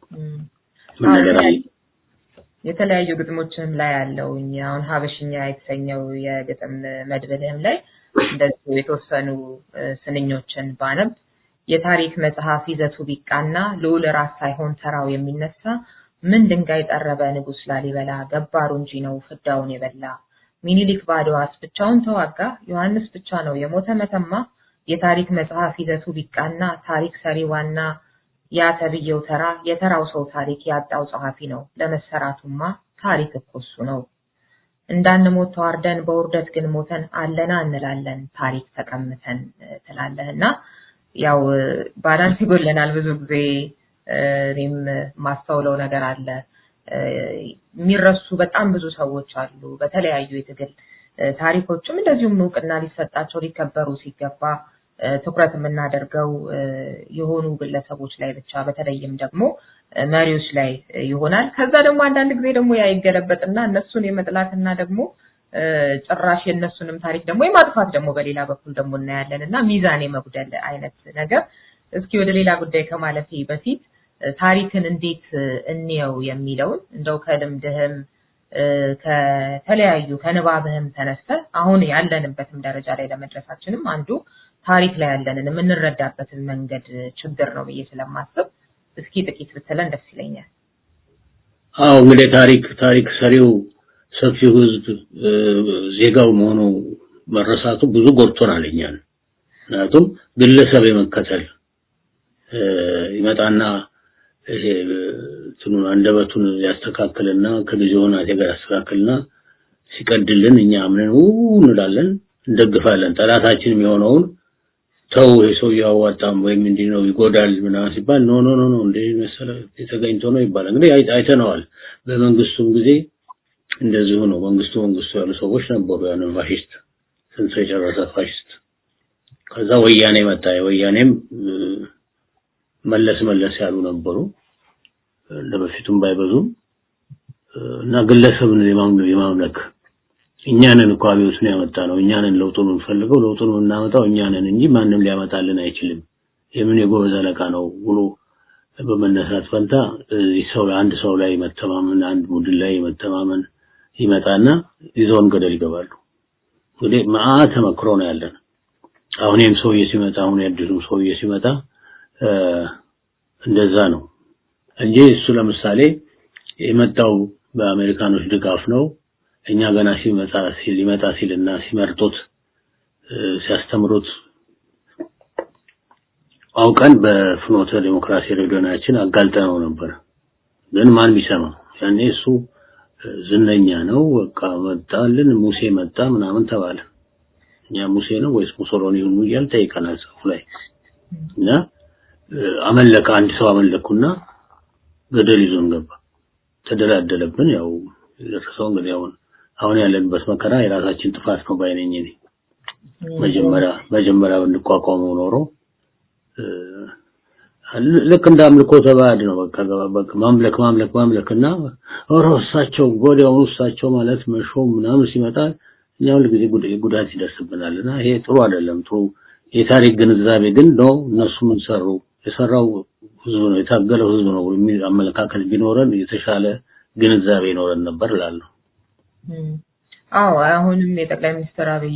ምን ነገር አለ? የተለያዩ ግጥሞችም ላይ ያለው አሁን ሀበሽኛ የተሰኘው የግጥም መድብልህም ላይ እንደዚሁ የተወሰኑ ስንኞችን ባነብ የታሪክ መጽሐፍ ይዘቱ ቢቃና ልዑል ራስ ሳይሆን ተራው የሚነሳ ምን ድንጋይ ጠረበ ንጉስ ላሊበላ ገባሩ እንጂ ነው ፍዳውን የበላ ሚኒሊክ ባድዋስ ብቻውን ተዋጋ ዮሐንስ ብቻ ነው የሞተ መተማ የታሪክ መጽሐፍ ይዘቱ ቢቃና ታሪክ ሰሪ ዋና ያ ተብዬው ተራ የተራው ሰው ታሪክ ያጣው ጸሐፊ ነው ለመሰራቱማ ታሪክ እኮ እሱ ነው እንዳንሞት ተዋርደን በውርደት ግን ሞተን አለና እንላለን ታሪክ ተቀምተን ትላለህ እና ያው ባላንስ ይጎለናል ብዙ ጊዜ እኔም ማስተውለው ነገር አለ የሚረሱ በጣም ብዙ ሰዎች አሉ በተለያዩ የትግል ታሪኮችም እንደዚሁም እውቅና ሊሰጣቸው ሊከበሩ ሲገባ ትኩረት የምናደርገው የሆኑ ግለሰቦች ላይ ብቻ በተለይም ደግሞ መሪዎች ላይ ይሆናል። ከዛ ደግሞ አንዳንድ ጊዜ ደግሞ ያ ይገለበጥና እነሱን የመጥላትና ደግሞ ጭራሽ የእነሱንም ታሪክ ደግሞ የማጥፋት ደግሞ በሌላ በኩል ደግሞ እናያለን እና ሚዛን የመጉደል አይነት ነገር። እስኪ ወደ ሌላ ጉዳይ ከማለፌ በፊት ታሪክን እንዴት እንየው የሚለውን እንደው ከልምድህም ከተለያዩ ከንባብህም ተነስተ አሁን ያለንበትም ደረጃ ላይ ለመድረሳችንም አንዱ ታሪክ ላይ ያለንን የምንረዳበትን መንገድ ችግር ነው ብዬ ስለማስብ እስኪ ጥቂት ብትለን ደስ ይለኛል። አዎ እንግዲህ ታሪክ ታሪክ ሰሪው ሰፊው ህዝብ ዜጋው መሆኑ መረሳቱ ብዙ ጎድቶናል እኛን። ምክንያቱም ግለሰብ የመከተል እ፣ ይመጣና ይሄ እንትኑን አንደበቱን ያስተካክልና ከጊዜው ሁናቴ ጋር ያስተካክልና ሲቀድልን እኛ አምነን ው እንላለን፣ እንደግፋለን። ጠላታችንም የሆነውን ተው ይሄ ሰው ያዋጣም ወይም እንዲህ ነው ይጎዳል ምናምን ሲባል ኖ ኖ ኖ ኖ እንደ መሰለ የተገኝቶ ነው ይባላል። እንግዲህ አይ- አይተነዋል። በመንግስቱም ጊዜ እንደዚሁ ነው። መንግስቱ መንግስቱ ያሉ ሰዎች ነበሩ። ያንን ፋሽስት ስንት ሰው የጨረሰ ፋሽስት። ከዛ ወያኔ መጣ። የወያኔም እ፣ መለስ መለስ ያሉ ነበሩ እንደ በፊቱም ባይበዙም እ፣ እና ግለሰብን የማምለክ የማምለክ እኛንን እኮ አብዮቱን ያመጣ ነው። እኛንን ለውጡን የምንፈልገው ለውጡን የምናመጣው እኛንን እንጂ ማንም ሊያመጣልን አይችልም። የምን የጎበዝ አለቃ ነው ብሎ በመነሳት ፈንታ እዚህ ሰው ላይ አንድ ሰው ላይ መተማመን አንድ ቡድን ላይ መተማመን ይመጣና ይዘውን ገደል ይገባሉ። እንግዲህ መዓት ተመክሮ ነው ያለን። አሁን ይህም ሰውዬ ሲመጣ አሁን ያድሱም ሰውዬ ሲመጣ እ፣ እንደዛ ነው እንጂ እሱ ለምሳሌ የመጣው በአሜሪካኖች ድጋፍ ነው። እኛ ገና ሲመጣ ሲል ሊመጣ ሲልና ሲመርጡት እ፣ ሲያስተምሩት አውቀን በፍኖተ ዲሞክራሲ ሬዲዮናችን አጋልጠነው ነበር። ግን ማን ቢሰማ ያኔ እሱ እ፣ ዝነኛ ነው በቃ መጣልን ሙሴ መጣ ምናምን ተባለ። እኛ ሙሴ ነው ወይስ ሙሶሎኒ ነው እያል ጠይቀናል ጽሑፍ ላይ እና እ፣ አመለከ አንድ ሰው አመለኩና ገደል ይዞን ገባ። ተደላደለብን። ያው የደረሰው እንግዲህ አሁን አሁን ያለንበት መከራ የራሳችን ጥፋት ነው ባይነኝ እኔ መጀመሪያ መጀመሪያ ብንቋቋመው ኖሮ እ፣ ልክ እንደ አምልኮ ተባዕድ ነው። በቃ በቃ ማምለክ ማምለክ ማምለክና ኦሮ እሳቸው ወዲያውኑ እሳቸው ማለት መሾም ምናምን ሲመጣ እኛ ሁል ጊዜ ጉድ- ጉዳት ይደርስብናልና ይሄ ጥሩ አይደለም። ጥሩ የታሪክ ግንዛቤ ግን ነው። እነሱ ምን ሰሩ? የሰራው ህዝብ ነው፣ የታገለው ህዝብ ነው የሚል አመለካከት ቢኖረን የተሻለ ግንዛቤ ይኖረን ነበር እላለሁ። እም፣ አዎ አሁንም የጠቅላይ ሚኒስትር አብይ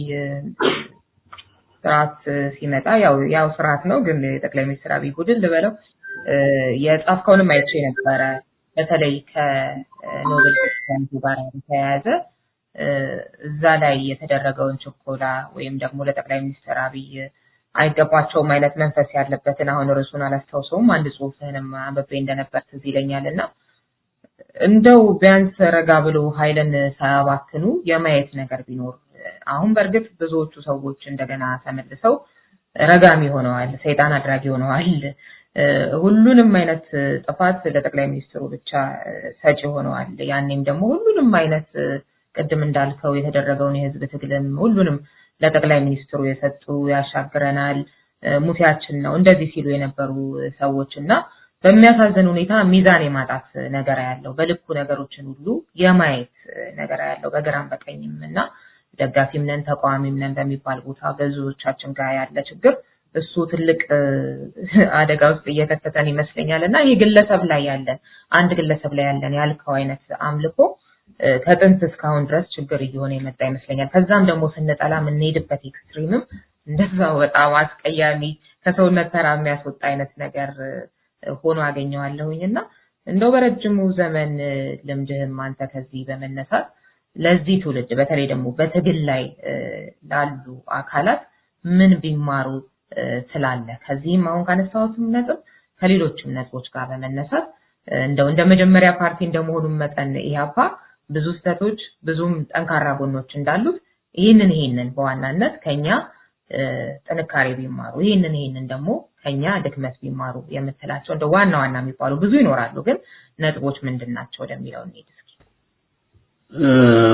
ስርዓት ሲመጣ ያው ያው ስርዓት ነው፣ ግን የጠቅላይ ሚኒስትር አብይ ቡድን ልበለው እ፣ የጻፍከውንም አይቼ ነበረ። በተለይ ከኖቤል ፕራይዝ ጋር የተያያዘ እ፣ እዛ ላይ የተደረገውን ችኮላ ወይም ደግሞ ለጠቅላይ ሚኒስትር አብይ አይገባቸውም አይነት መንፈስ ያለበትን አሁን ርዕሱን አላስታውሰውም አንድ ጽሑፍህንም አንብቤ እንደነበር ትዝ ይለኛል እና እንደው ቢያንስ ረጋ ብሎ ኃይልን ሳያባክኑ የማየት ነገር ቢኖር አሁን በእርግጥ ብዙዎቹ ሰዎች እንደገና ተመልሰው ረጋሚ ሆነዋል፣ ሰይጣን አድራጊ ሆነዋል። እ፣ ሁሉንም አይነት ጥፋት ለጠቅላይ ሚኒስትሩ ብቻ እ፣ ሰጪ ሆነዋል። ያኔም ደግሞ ሁሉንም አይነት እ፣ ቅድም እንዳልከው የተደረገውን የህዝብ ትግልም ሁሉንም ለጠቅላይ ሚኒስትሩ የሰጡ ያሻግረናል፣ እ፣ ሙሴያችን ነው እንደዚህ ሲሉ የነበሩ ሰዎች እና በሚያሳዝን ሁኔታ ሚዛን የማጣት ነገር ያለው በልኩ ነገሮችን ሁሉ የማየት ነገር ያለው በግራም በቀኝም እና ደጋፊም ነን ተቃዋሚም ነን በሚባል ቦታ ብዙዎቻችን ጋር ያለ ችግር እሱ ትልቅ እ፣ አደጋ ውስጥ እየከተተን ይመስለኛል እና ይህ ግለሰብ ላይ ያለን አንድ ግለሰብ ላይ ያለን ያልከው አይነት አምልኮ እ፣ ከጥንት እስካሁን ድረስ ችግር እየሆነ የመጣ ይመስለኛል። ከዛም ደግሞ ስንጠላ የምንሄድበት ኤክስትሪምም እንደዛው በጣም አስቀያሚ ከሰውነት ተራ የሚያስወጣ አይነት ነገር እ፣ ሆኖ አገኘዋለሁኝ እና እንደው በረጅሙ ዘመን እ፣ ልምድህም አንተ ከዚህ በመነሳት ለዚህ ትውልድ በተለይ ደግሞ በትግል ላይ እ፣ ላሉ አካላት ምን ቢማሩ እ፣ ትላለህ? ከዚህም አሁን ካነሳሁትም ነጥብ ከሌሎችም ነጥቦች ጋር በመነሳት እ፣ እንደው እንደ መጀመሪያ ፓርቲ እንደመሆኑም መጠን ኢህአፓ ብዙ ስህተቶች ብዙም ጠንካራ ጎኖች እንዳሉት ይህንን ይህንን በዋናነት ከኛ እ፣ ጥንካሬ ቢማሩ ይህንን ይህንን ደግሞ ከኛ ድክመት ቢማሩ የምትላቸው እንደ ዋና ዋና የሚባሉ ብዙ ይኖራሉ፣ ግን ነጥቦች ምንድን ናቸው ወደሚለው እንሂድ እስኪ። እ፣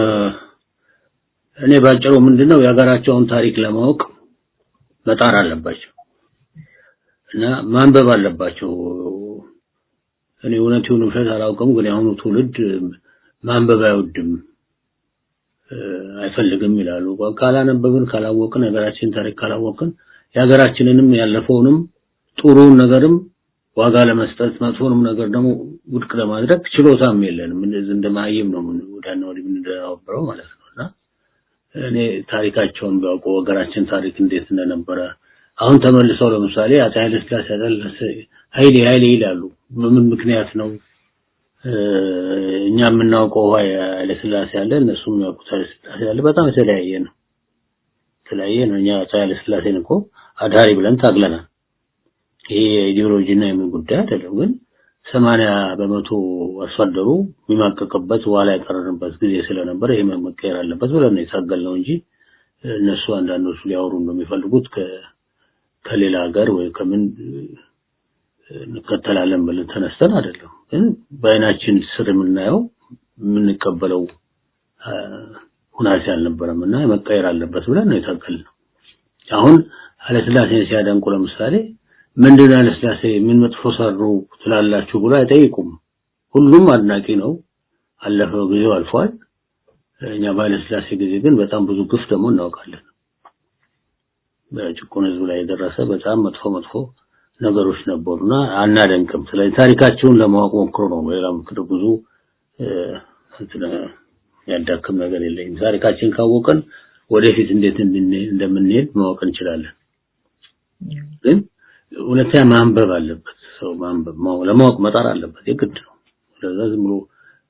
እኔ ባጭሩ ምንድነው የሀገራቸውን ታሪክ ለማወቅ መጣር አለባቸው እና ማንበብ አለባቸው። እኔ እውነት ይሁን ውሸት አላውቅም፣ ግን የአሁኑ ትውልድ ማንበብ አይወድም እ፣ አይፈልግም ይላሉ። ካላነበብን ካላወቅን የሀገራችን ታሪክ ካላወቅን የሀገራችንንም ያለፈውንም ጥሩውን ነገርም ዋጋ ለመስጠት መጥፎንም ነገር ደግሞ ውድቅ ለማድረግ ችሎታም የለንም። እንደዚህ እንደ መሀይም ነው ምን ወዳና ወዲህ የምንደናበረው ማለት ነው እና እኔ ታሪካቸውን ቢያውቁ ሀገራችን ታሪክ እንዴት እንደነበረ አሁን ተመልሰው ለምሳሌ አፄ ኃይለ ሥላሴ ኃይሌ ኃይሌ ይላሉ። በምን ምክንያት ነው እ፣ እኛ የምናውቀው ኃይለ ሥላሴ አለ፣ እነሱ የሚያውቁት ኃይለ ሥላሴ አለ። በጣም የተለያየ ነው። የተለያየ ነው። እኛ አፄ ኃይለ ሥላሴን እኮ አዳሪ ብለን ታግለናል። ይሄ የኢዲዮሎጂና የምን ጉዳይ አይደለም። ግን ሰማንያ በመቶ አርሶ አደሩ የሚማቀቅበት ዋላ የቀረንበት ጊዜ ስለነበረ ይሄ መቀየር አለበት ብለን ነው የታገልነው እንጂ እነሱ አንዳንዶቹ ሊያወሩ እንደሚፈልጉት ከሌላ ሀገር ወይ ከምን እንከተላለን ብለን ተነስተን አይደለም። ግን በአይናችን ስር የምናየው የምንቀበለው ሁናቴ አልነበረም እና መቀየር አለበት ብለን ነው የታገልነው። አሁን ኃይለሥላሴን ሲያደንቁ ለምሳሌ ምንድን ኃይለሥላሴ ምን መጥፎ ሰሩ ትላላችሁ ብሎ አይጠይቁም። ሁሉም አድናቂ ነው። አለፈው ጊዜው አልፏል። እኛ በኃይለሥላሴ ጊዜ ግን በጣም ብዙ ግፍ ደግሞ እናውቃለን። በጭቁን ህዝብ ላይ የደረሰ በጣም መጥፎ መጥፎ ነገሮች ነበሩና አናደንቅም። ስለዚህ ታሪካቸውን ለማወቅ ሞክሮ ነው። ሌላ ምክር ብዙ ያዳክም ነገር የለኝም። ታሪካችን ካወቀን ወደፊት እንዴት እንደምንሄድ ማወቅ እንችላለን። ግን ሁለተኛ ማንበብ አለበት ሰው ማንበብ ለማወቅ መጣር አለበት የግድ ነው። ስለዛ ዝም ብሎ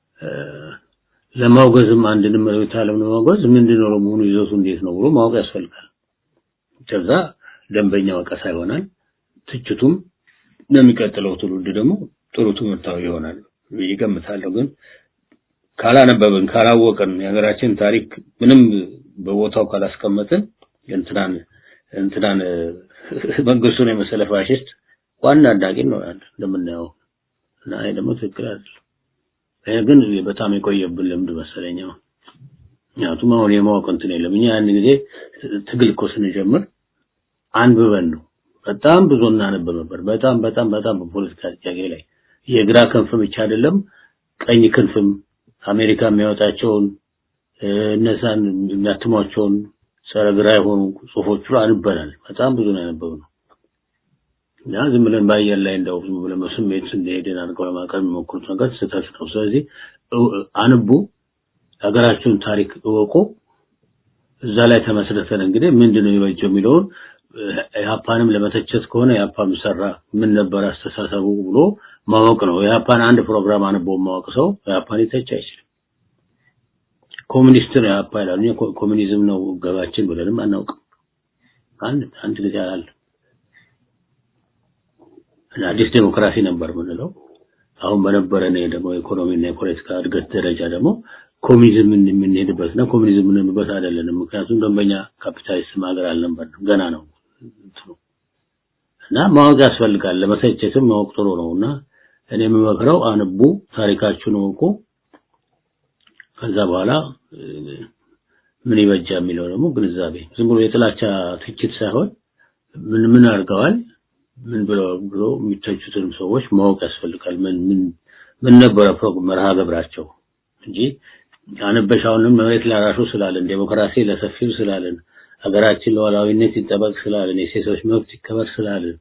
ለማውገዝም አንድንም ርዕዮተ ዓለም ለማውገዝ ምንድነው ለመሆኑ ይዘቱ እንዴት ነው ብሎ ማወቅ ያስፈልጋል። ከዛ ደንበኛ ወቀሳ ይሆናል። ትችቱም ለሚቀጥለው ትውልድ ደግሞ ጥሩ ትምህርታዊ ይሆናል ብዬ ገምታለሁ። ግን ካላነበብን ካላወቅን የሀገራችን ታሪክ ምንም በቦታው ካላስቀመጥን እንትናን እንትናን መንግስቱን የመሰለ ፋሽስት ዋና አዳቂ ነው ያለ እንደምናየው እና ይሄ ደግሞ ትክክል አይደለም። ይሄ ግን በጣም የቆየብን ልምድ መሰለኝ። ምክንያቱም አሁን የማወቅ እንትን የለም። እኛ ያን ጊዜ ትግል እኮ ስንጀምር አንብበን ነው በጣም ብዙ እናነብ ነበር። በጣም በጣም በጣም በፖለቲካ ጥያቄ ላይ የግራ ክንፍ ብቻ አይደለም ቀኝ ክንፍም አሜሪካ የሚያወጣቸውን እነዛን የሚያትሟቸውን ጸረ ግራ የሆኑ ጽሁፎች ሁሉ አንበናል። በጣም ብዙ ነው ያነበብነው እና ዝም ብለን በአየር ላይ እንደው ዝም ብለን በስሜት እንደሄድን አድርገው ለማቅረብ የሚሞክሩት ነገር ስህተት ነው። ስለዚህ አንቡ፣ ሀገራችሁን ታሪክ እወቁ። እዛ ላይ ተመስርተን እንግዲህ ምንድነው የሚበጀው የሚለውን የሀፓንም ለመተቸት ከሆነ የሀፓም ሰራ ምን ነበር አስተሳሰቡ ብሎ ማወቅ ነው። የሀፓን አንድ ፕሮግራም አንቦ ማወቅ ሰው የሀፓን ሊተች አይችልም። ኮሚኒስት ነው የሀፓ ይላሉ። ኮሚኒዝም ነው ገባችን ብለንም አናውቅም። አንድ አንድ ጊዜ አላለ አዲስ ዴሞክራሲ ነበር የምንለው። አሁን በነበረን ደግሞ ኢኮኖሚና የፖለቲካ እድገት ደረጃ ደግሞ ኮሚኒዝም የምንሄድበትና ኮሚኒዝም የምንሄድበት አይደለንም። ምክንያቱም ደንበኛ ካፒታሊስት ሀገር አልነበርንም፣ ገና ነው እና ማወቅ ያስፈልጋል። ለመተቸትም ማወቅ ጥሩ ነው እና እኔ የምመክረው አንቡ፣ ታሪካችሁን እወቁ። ከዛ በኋላ ምን ይበጃ የሚለው ደግሞ ግንዛቤ ዝም ብሎ የጥላቻ ትችት ሳይሆን ምን ምን አድርገዋል ምን ብለው ብሎ የሚተቹትንም ሰዎች ማወቅ ያስፈልጋል። ምን ምን ምን ነበረ መርሃ ግብራቸው እንጂ አንበሽ አሁንም መሬት ላራሹ ስላለን ዴሞክራሲ ለሰፊው ስላለን ሀገራችን ሉዓላዊነት ይጠበቅ ስላለን የሴቶች መብት ይከበር ስላለን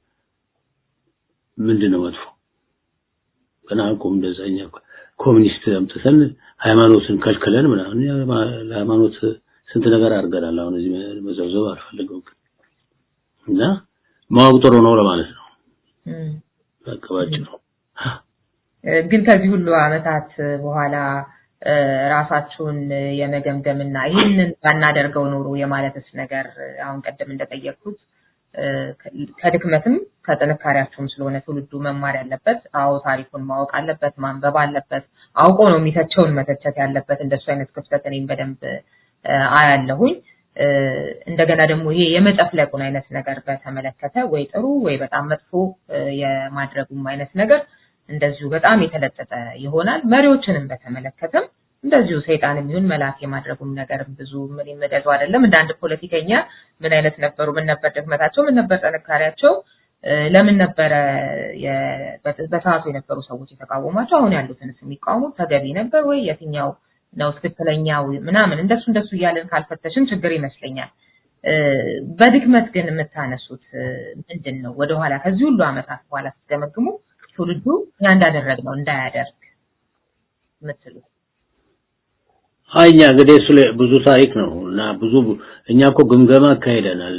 ምንድነው መጥፎ ገና አልቆም እንደዛኛ ኮሚኒስት አምጥተን ሃይማኖትን ከልክለን ምናምን ለሃይማኖት ስንት ነገር አድርገናል። አሁን እዚህ መዘብዘብ አልፈልገውም እና ማወቅ ጥሩ ነው ለማለት ነው። በቃ ባጭሩ ግን ከዚህ ሁሉ አመታት በኋላ ራሳችሁን የመገምገምና ይህንን ባናደርገው ኖሮ የማለትስ ነገር አሁን ቀደም እንደጠየቅኩት ከድክመትም ከጥንካሬያቸውም ስለሆነ ትውልዱ መማር ያለበት አዎ ታሪኩን ማወቅ አለበት፣ ማንበብ አለበት። አውቆ ነው የሚተቸውን መተቸት ያለበት። እንደሱ አይነት ክፍተት እኔም በደንብ አያለሁኝ። እንደገና ደግሞ ይሄ የመጨፍለቁን አይነት ነገር በተመለከተ ወይ ጥሩ ወይ በጣም መጥፎ የማድረጉም አይነት ነገር እንደዚሁ በጣም የተለጠጠ ይሆናል። መሪዎችንም በተመለከተም እንደዚሁ ሰይጣንም ይሁን መልአክ የማድረጉም ነገር ብዙ ምን ይመደዱ አይደለም። እንደ አንድ ፖለቲከኛ ምን አይነት ነበሩ፣ ምን ነበር ድክመታቸው፣ ምን ነበር ጥንካሬያቸው፣ ለምን ነበረ በሰዓቱ የነበሩ ሰዎች የተቃወሟቸው፣ አሁን ያሉትንስ የሚቃወሙት ተገቢ ነበር ወይ የትኛው ነው ትክክለኛው ምናምን እንደሱ እንደሱ እያለን ካልፈተሽን ችግር ይመስለኛል። በድክመት ግን የምታነሱት ምንድን ነው? ወደኋላ ከዚህ ሁሉ አመታት በኋላ ስትገመግሙ ትውልዱ ያ እንዳደረግነው እንዳያደርግ የምትሉት አኛ እንግዲህ እሱ ብዙ ታሪክ ነው እና ብዙ እኛ እኮ ግምገማ አካሄደናል።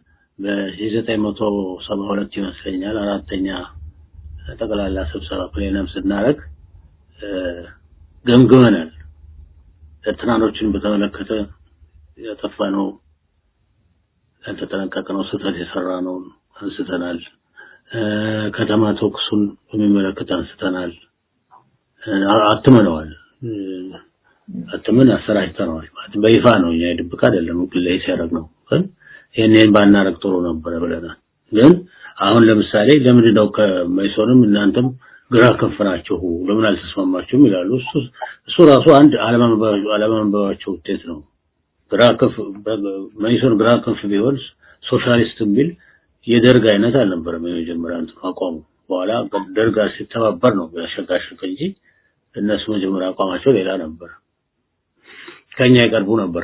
በ1972 ይመስለኛል አራተኛ ጠቅላላ ስብሰባ ፕሌነም ስናደርግ ገምግመናል። ኤርትራኖችን በተመለከተ ያጠፋነው ያልተጠነቀቅነው ስህተት የሰራነውን አንስተናል። ከተማ ተኩሱን በሚመለከት አንስተናል። አትመነዋል። አትመን አሰራጭተነዋል ማለት በይፋ ነው። እኛ የድብቅ አይደለም፣ ግለይ ሲያደርግ ነው። ግን ይሄንን ባናረግ ጥሩ ነበረ ብለናል። ግን አሁን ለምሳሌ ለምንድን ነው ከመይሶንም እናንተም ግራ ክንፍ ናችሁ ለምን አልተስማማችሁም ይላሉ። እሱ እሱ ራሱ አንድ አለማንበባቸው ውጤት ነው። ግራ ክንፍ መይሶን ግራ ክንፍ ቢሆን ሶሻሊስት ቢል የደርግ አይነት አልነበረም። የመጀመሪያ እንትን አቋሙ በኋላ ደርግ ጋር ሲተባበር ነው ያሸጋሸገ እንጂ እነሱ መጀመሪያ አቋማቸው ሌላ ነበር። ከኛ ይቀርቡ ነበር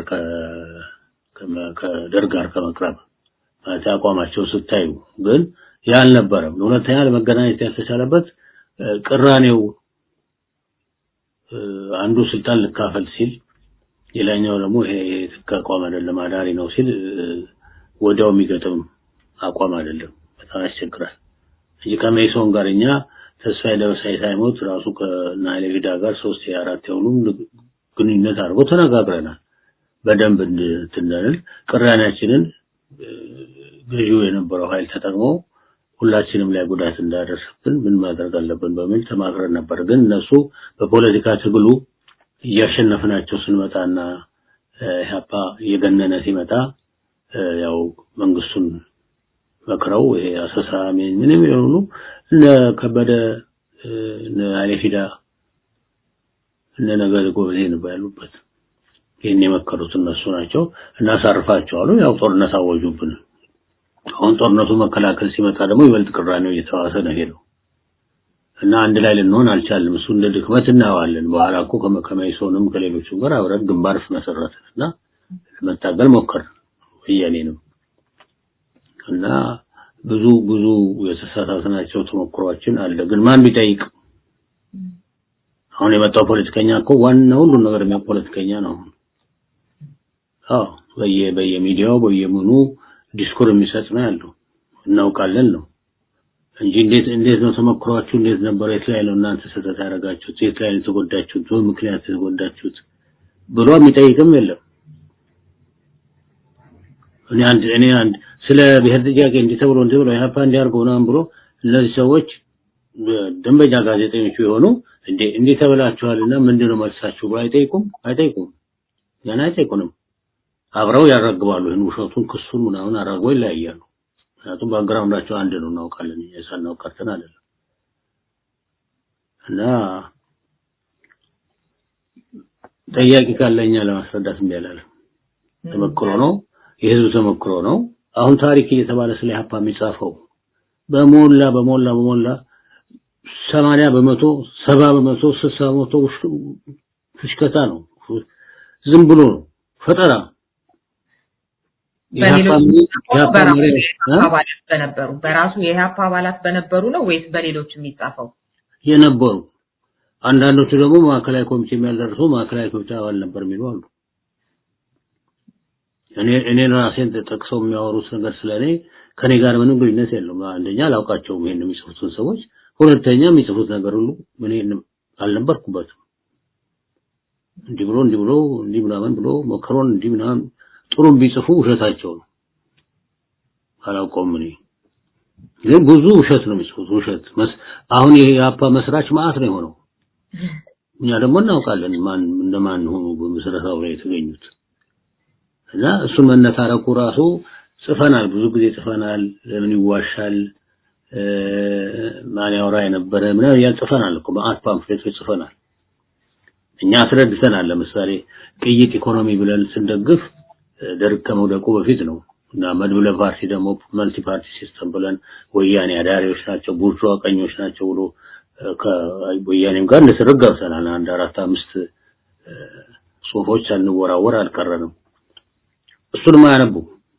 ከደርግ ጋር ከመቅረብ ማለት አቋማቸው ስታዩ ግን ያ አልነበረም። ሁለተኛ ለመገናኘት ያልተቻለበት ቅራኔው አንዱ ስልጣን ልካፈል ሲል ሌላኛው ደግሞ ይሄ አቋም አይደለም አዳሪ ነው ሲል ወዲያው የሚገጥም አቋም አይደለም። በጣም ያስቸግራል እንጂ ከሜሶን ጋር እኛ ተስፋዬ ደበሳይ ሳይሞት ራሱ ከናይሌ ቪዳ ጋር ሶስት የአራት የሆኑ ግንኙነት አድርጎ ተነጋግረናል። በደንብ እንትንል ቅራኔያችንን ገዢው የነበረው ኃይል ተጠቅሞ ሁላችንም ላይ ጉዳት እንዳደርስብን ምን ማድረግ አለብን በሚል ተማክረን ነበር። ግን እነሱ በፖለቲካ ትግሉ እያሸነፍናቸው ስንመጣና ኢህአፓ እየገነነ ሲመጣ ያው መንግስቱን መክረው ይሄ አሰሳ ምንም የሆኑ እነ ከበደ እነ አሌፊዳ እነ ነገር ጎበዜ ነበር ያሉበት። ይህን የመከሩት እነሱ ናቸው። እናሳርፋቸው አሉ። ያው ጦርነት አወጁብን። አሁን ጦርነቱ መከላከል ሲመጣ ደግሞ ይበልጥ ቅራኔው እየተዋሰ ነው ሄደው እና አንድ ላይ ልንሆን አልቻልም። እሱ እንደ ድክመት እናየዋለን። በኋላ እኮ ከመይሶንም ከሌሎቹም ጋር አብረን ግንባር መሰረትን እና ለመታገል ሞከር ወያኔንም እና ብዙ ብዙ የተሳሳትናቸው ተሞክሯችን አለ። ግን ማን ቢጠይቅ አሁን የመጣው ፖለቲከኛ እኮ ዋና ሁሉን ነገር የሚያውቅ ፖለቲከኛ ነው። አዎ በየ በየሚዲያው በየምኑ ዲስኩር የሚሰጥ ነው ያለው እናውቃለን ነው እንጂ እንዴት እንዴት ነው ተሞክሯችሁ እንዴት ነበር የት ላይ ነው እናንተ ስህተት ያደረጋችሁት የት ላይ ነው የተጎዳችሁት በምክንያት የተጎዳችሁት ብሎ የሚጠይቅም የለም እኔ አንድ እኔ አንድ ስለ ብሔር ጥያቄ እንዲህ ተብሎ እንዲህ ብሎ ኢህአፓ እንዲያርገው ምናምን ብሎ እነዚህ ሰዎች ደንበኛ ጋዜጠኞቹ የሆኑ እንዴ እንዲህ ተብላችኋልና ምንድነው መልሳችሁ ብሎ አይጠይቁም አይጠይቁም ገና አይጠይቁንም አብረው ያራግባሉ ይህን ውሸቱን ክሱን ምናምን አራግበው ይለያያሉ ምክንያቱም ባክግራውንዳቸው አንድ ነው እናውቃለን የሳናው ቀርተን አይደለም እና ጠያቂ ካለኛ ለማስረዳት እንዲያላለ ተመክሮ ነው የህዝብ ተመክሮ ነው አሁን ታሪክ እየተባለ ስለ ኢህአፓ የሚጻፈው በሞላ በሞላ በሞላ ሰማንያ በመቶ ሰባ በመቶ ስልሳ በመቶ ፍሽከታ ነው ዝም ብሎ ነው ፈጠራ አባላት በነበሩ በራሱ የኢህአፓ አባላት በነበሩ ነው ወይስ በሌሎች የሚጻፈው የነበሩ አንዳንዶቹ ደግሞ ማዕከላዊ ኮሚቴ የሚያደርሱ ማዕከላዊ ኮሚቴ አባል ነበር የሚሉ አሉ እኔ እኔ ራሴን ጠቅሰው የሚያወሩት ነገር ስለኔ ከኔ ጋር ምንም ግንኙነት የለውም አንደኛ አላውቃቸውም ይሄን የሚጽፉትን ሰዎች ሁለተኛ የሚጽፉት ነገር ሁሉ እኔ አልነበርኩበትም እንዲህ ብሎ እንዲህ ብሎ እንዲህ ምናምን ብሎ መከሮን እንዲህ ምናምን ጥሩ ቢጽፉ ውሸታቸው ነው አላውቀውም እኔ ግን ብዙ ውሸት ነው የሚጽፉት ውሸት አሁን ይሄ የአፓ መስራች ማአት ነው የሆነው እኛ ደግሞ እናውቃለን ማን እንደማን ሆኑ በመሰረታው ላይ የተገኙት እና እሱ መነታረኩ ራሱ ጽፈናል ብዙ ጊዜ ጽፈናል ለምን ይዋሻል ማን ያወራ የነበረ ምናምን ያን ጽፈናል እኮ ማአት ፓምፍሌቶች ጽፈናል እኛ አስረድተናል ለምሳሌ ቅይጥ ኢኮኖሚ ብለን ስንደግፍ ደርግ ከመውደቁ በፊት ነው እና መድብለ ፓርቲ ደግሞ መልቲ ፓርቲ ሲስተም ብለን ወያኔ አዳሪዎች ናቸው ቡርጇ ቀኞች ናቸው ብሎ ከወያኔም ጋር ንስርግ ገብተናል አንድ አራት አምስት ጽሁፎች ሳንወራወር አልቀረንም እሱንም አያነቡ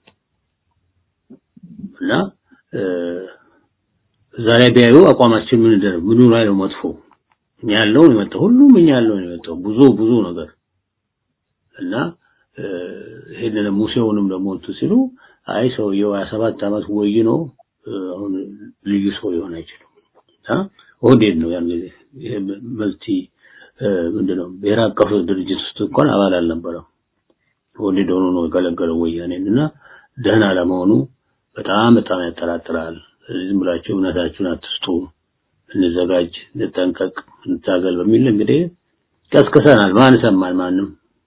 እና እዛ ላይ ቢያዩ አቋማችን ምን እንደሆነ ምኑ ላይ ነው መጥፎ እኛ ያለው ነው የመጣው ሁሉም እኛ ያለው ነው የመጣው ብዙ ብዙ ነገር እና ይሄንን ሙሴውንም ደግሞ እንትን ሲሉ አይ ሰውየው 27 ዓመት ወይ ነው አሁን ልዩ ሰው ሊሆን አይችልም እና ኦህዴድ ነው ያን ጊዜ መልቲ ምንድነው ብሔራዊ አቀፍ ድርጅት ውስጥ እንኳን አባል አልነበረም ኦህዴድ ሆኖ ነው የገለገለው ወያኔን እና ደህና ለመሆኑ በጣም በጣም ያጠራጥራል። ስለዚህ ዝም ብላችሁ እምነታችሁን አትስጡ፣ እንዘጋጅ፣ እንጠንቀቅ፣ እንታገል በሚል እንግዲህ ቀስቅሰናል። ማን ሰማን? ማንም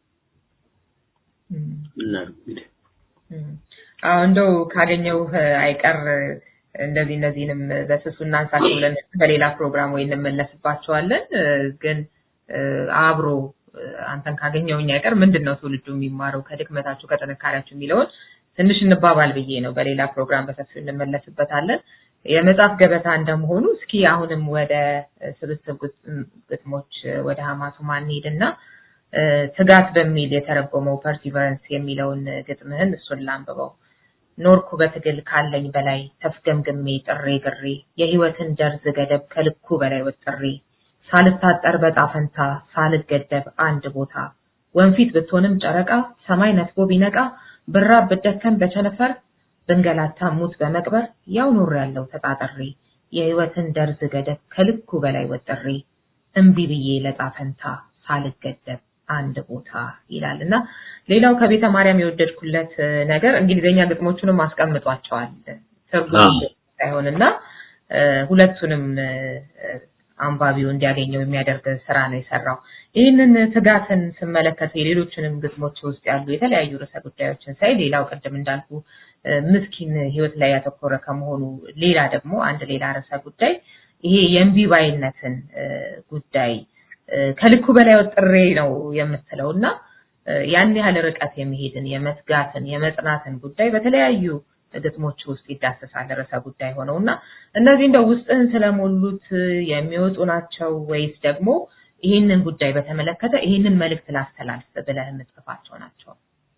እና እንግዲህ አዎ እንደው ካገኘው አይቀር እንደዚህ እነዚህንም በስሱ እናንሳቸው ብለን በሌላ ፕሮግራም ወይ እንመለስባቸዋለን። ግን አብሮ አንተን ካገኘውኝ አይቀር ምንድን ነው ትውልዱ የሚማረው ከድክመታችሁ ከጥንካሬያችሁ የሚለውን ትንሽ እንባባል ብዬ ነው። በሌላ ፕሮግራም በሰፊው እንመለስበታለን። የመጽሐፍ ገበታ እንደመሆኑ እስኪ አሁንም ወደ ስብስብ ግጥሞች ወደ ሀማቱማ እንሂድና ትጋት በሚል የተረጎመው ፐርሲቨረንስ የሚለውን ግጥምህን እሱን ላንብበው። ኖርኩ በትግል ካለኝ በላይ ተፍገምግሜ ጥሬ ግሬ የህይወትን ደርዝ ገደብ ከልኩ በላይ ወጥሬ ሳልታጠር በጣፈንታ ሳልገደብ አንድ ቦታ ወንፊት ብትሆንም ጨረቃ ሰማይ ነጥቦ ቢነቃ ብራብ ብደከም በቸነፈር ብንገላታ ሙት በመቅበር ያው ኖር ያለው ተጣጥሬ የህይወትን ደርዝ ገደብ ከልኩ በላይ ወጥሬ እምቢ ብዬ ለጣፈንታ ሳልገደብ አንድ ቦታ ይላል እና ሌላው ከቤተ ማርያም የወደድኩለት ነገር እንግሊዝኛ ግጥሞቹንም አስቀምጧቸዋል ትርጉም ሳይሆንና ሁለቱንም አንባቢው እንዲያገኘው የሚያደርግ ስራ ነው የሰራው። ይህንን ትጋትን ስመለከት የሌሎችንም ግጥሞች ውስጥ ያሉ የተለያዩ ርዕሰ ጉዳዮችን ሳይ ሌላው ቅድም እንዳልኩ ምስኪን ህይወት ላይ ያተኮረ ከመሆኑ ሌላ ደግሞ አንድ ሌላ ርዕሰ ጉዳይ ይሄ የእምቢባይነትን ጉዳይ ከልኩ በላይ ወጥሬ ነው የምትለው እና ያን ያህል ርቀት የሚሄድን የመትጋትን የመጽናትን ጉዳይ በተለያዩ ግጥሞች ውስጥ ይዳሰሳል ርዕሰ ጉዳይ ሆነው እና እነዚህ እንደው ውስጥህን ስለሞሉት የሚወጡ ናቸው ወይስ ደግሞ ይህንን ጉዳይ በተመለከተ ይህንን መልእክት ላስተላልፍ ብለህ የምትጽፋቸው ናቸው?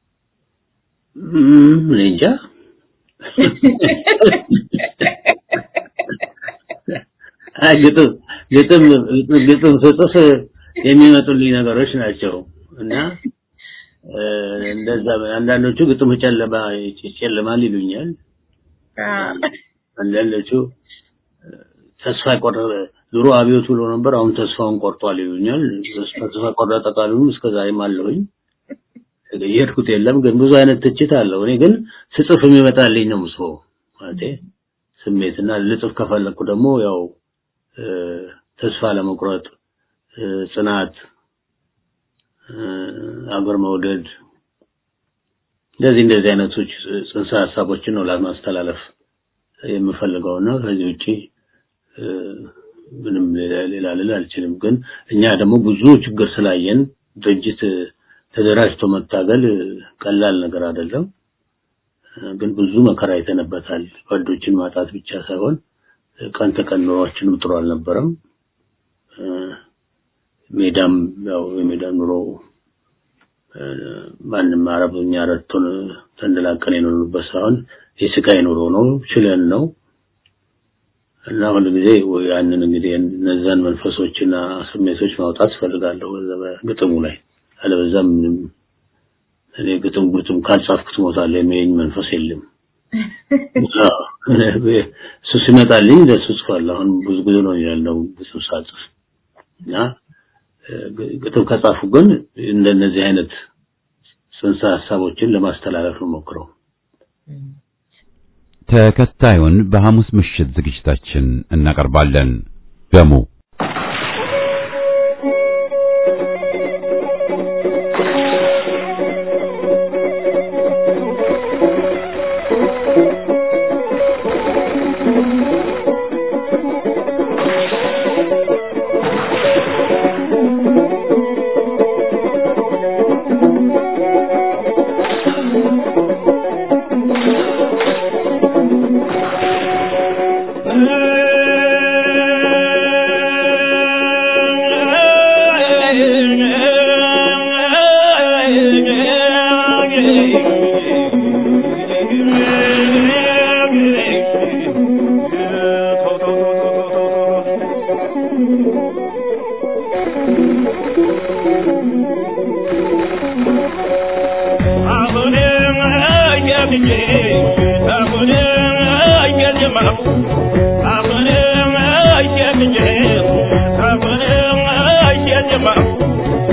እኔ እንጃ። አይ ግጥም ግጥም ግጥም ስጽፍ የሚመጡልኝ ነገሮች ናቸው እና እንደዛ አንዳንዶቹ ግጥም ጨለማ ይጨልማል ይሉኛል። አንዳንዶቹ ተስፋ ቆረጠ ድሮ አብዮት ብሎ ነበር፣ አሁን ተስፋውን ቆርጧል ይሉኛል። ተስፋ ቆረጠ ቃሉን እስከ ዛሬም አለሁኝ። የሄድኩት የለም ግን ብዙ አይነት ትችት አለው። እኔ ግን ስጽፍ የሚመጣልኝ ነው ምስቦ ማለቴ ስሜትና ልጽፍ ከፈለኩ ደግሞ ያው ተስፋ ለመቁረጥ ጽናት አገር መውደድ እንደዚህ እንደዚህ አይነቶች ጽንሰ ሀሳቦችን ነው ለማስተላለፍ የምፈልገውና ከዚህ ውጪ ምንም ሌላ ልል አልችልም። ግን እኛ ደግሞ ብዙ ችግር ስላየን ድርጅት ተደራጅቶ መታገል ቀላል ነገር አይደለም። ግን ብዙ መከራ አይተንበታል። ጓዶችን ማጣት ብቻ ሳይሆን ቀን ተቀን ኑሯችንም ጥሩ አልነበረም። ሜዳም ያው የሜዳ ኑሮ ማንም አረብኛ ረድቶን ተንደላቀን የኖርንበት ሳይሆን የስቃይ ኑሮ ነው፣ ችለን ነው እና ሁሉ ጊዜ ያንን እንግዲህ እነዛን መንፈሶችና ስሜቶች ማውጣት ፈልጋለሁ ግጥሙ ላይ አለበዛም ምንም እኔ ግጥም ግጥም ካልጻፍኩት ሞታለሁ የሚለኝ መንፈስ የለም። እሱ ሲመጣልኝ ለሱ ጽፋለሁ። አሁን ብዙ ጊዜ ነው ያለው ግጥም ሳጽፍ እና ግጥም ከጻፉ ግን እንደነዚህ አይነት ጽንሰ ሀሳቦችን ለማስተላለፍ ነው ሞክረው። ተከታዩን በሐሙስ ምሽት ዝግጅታችን እናቀርባለን። ደሙ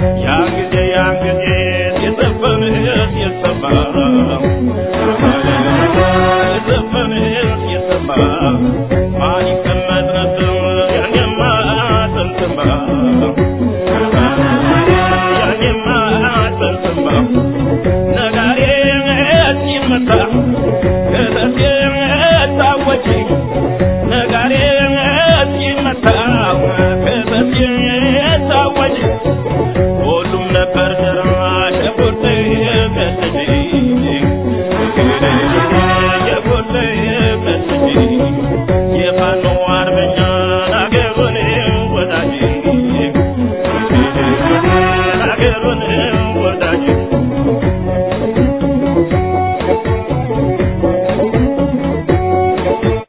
Yeah. ይሰማል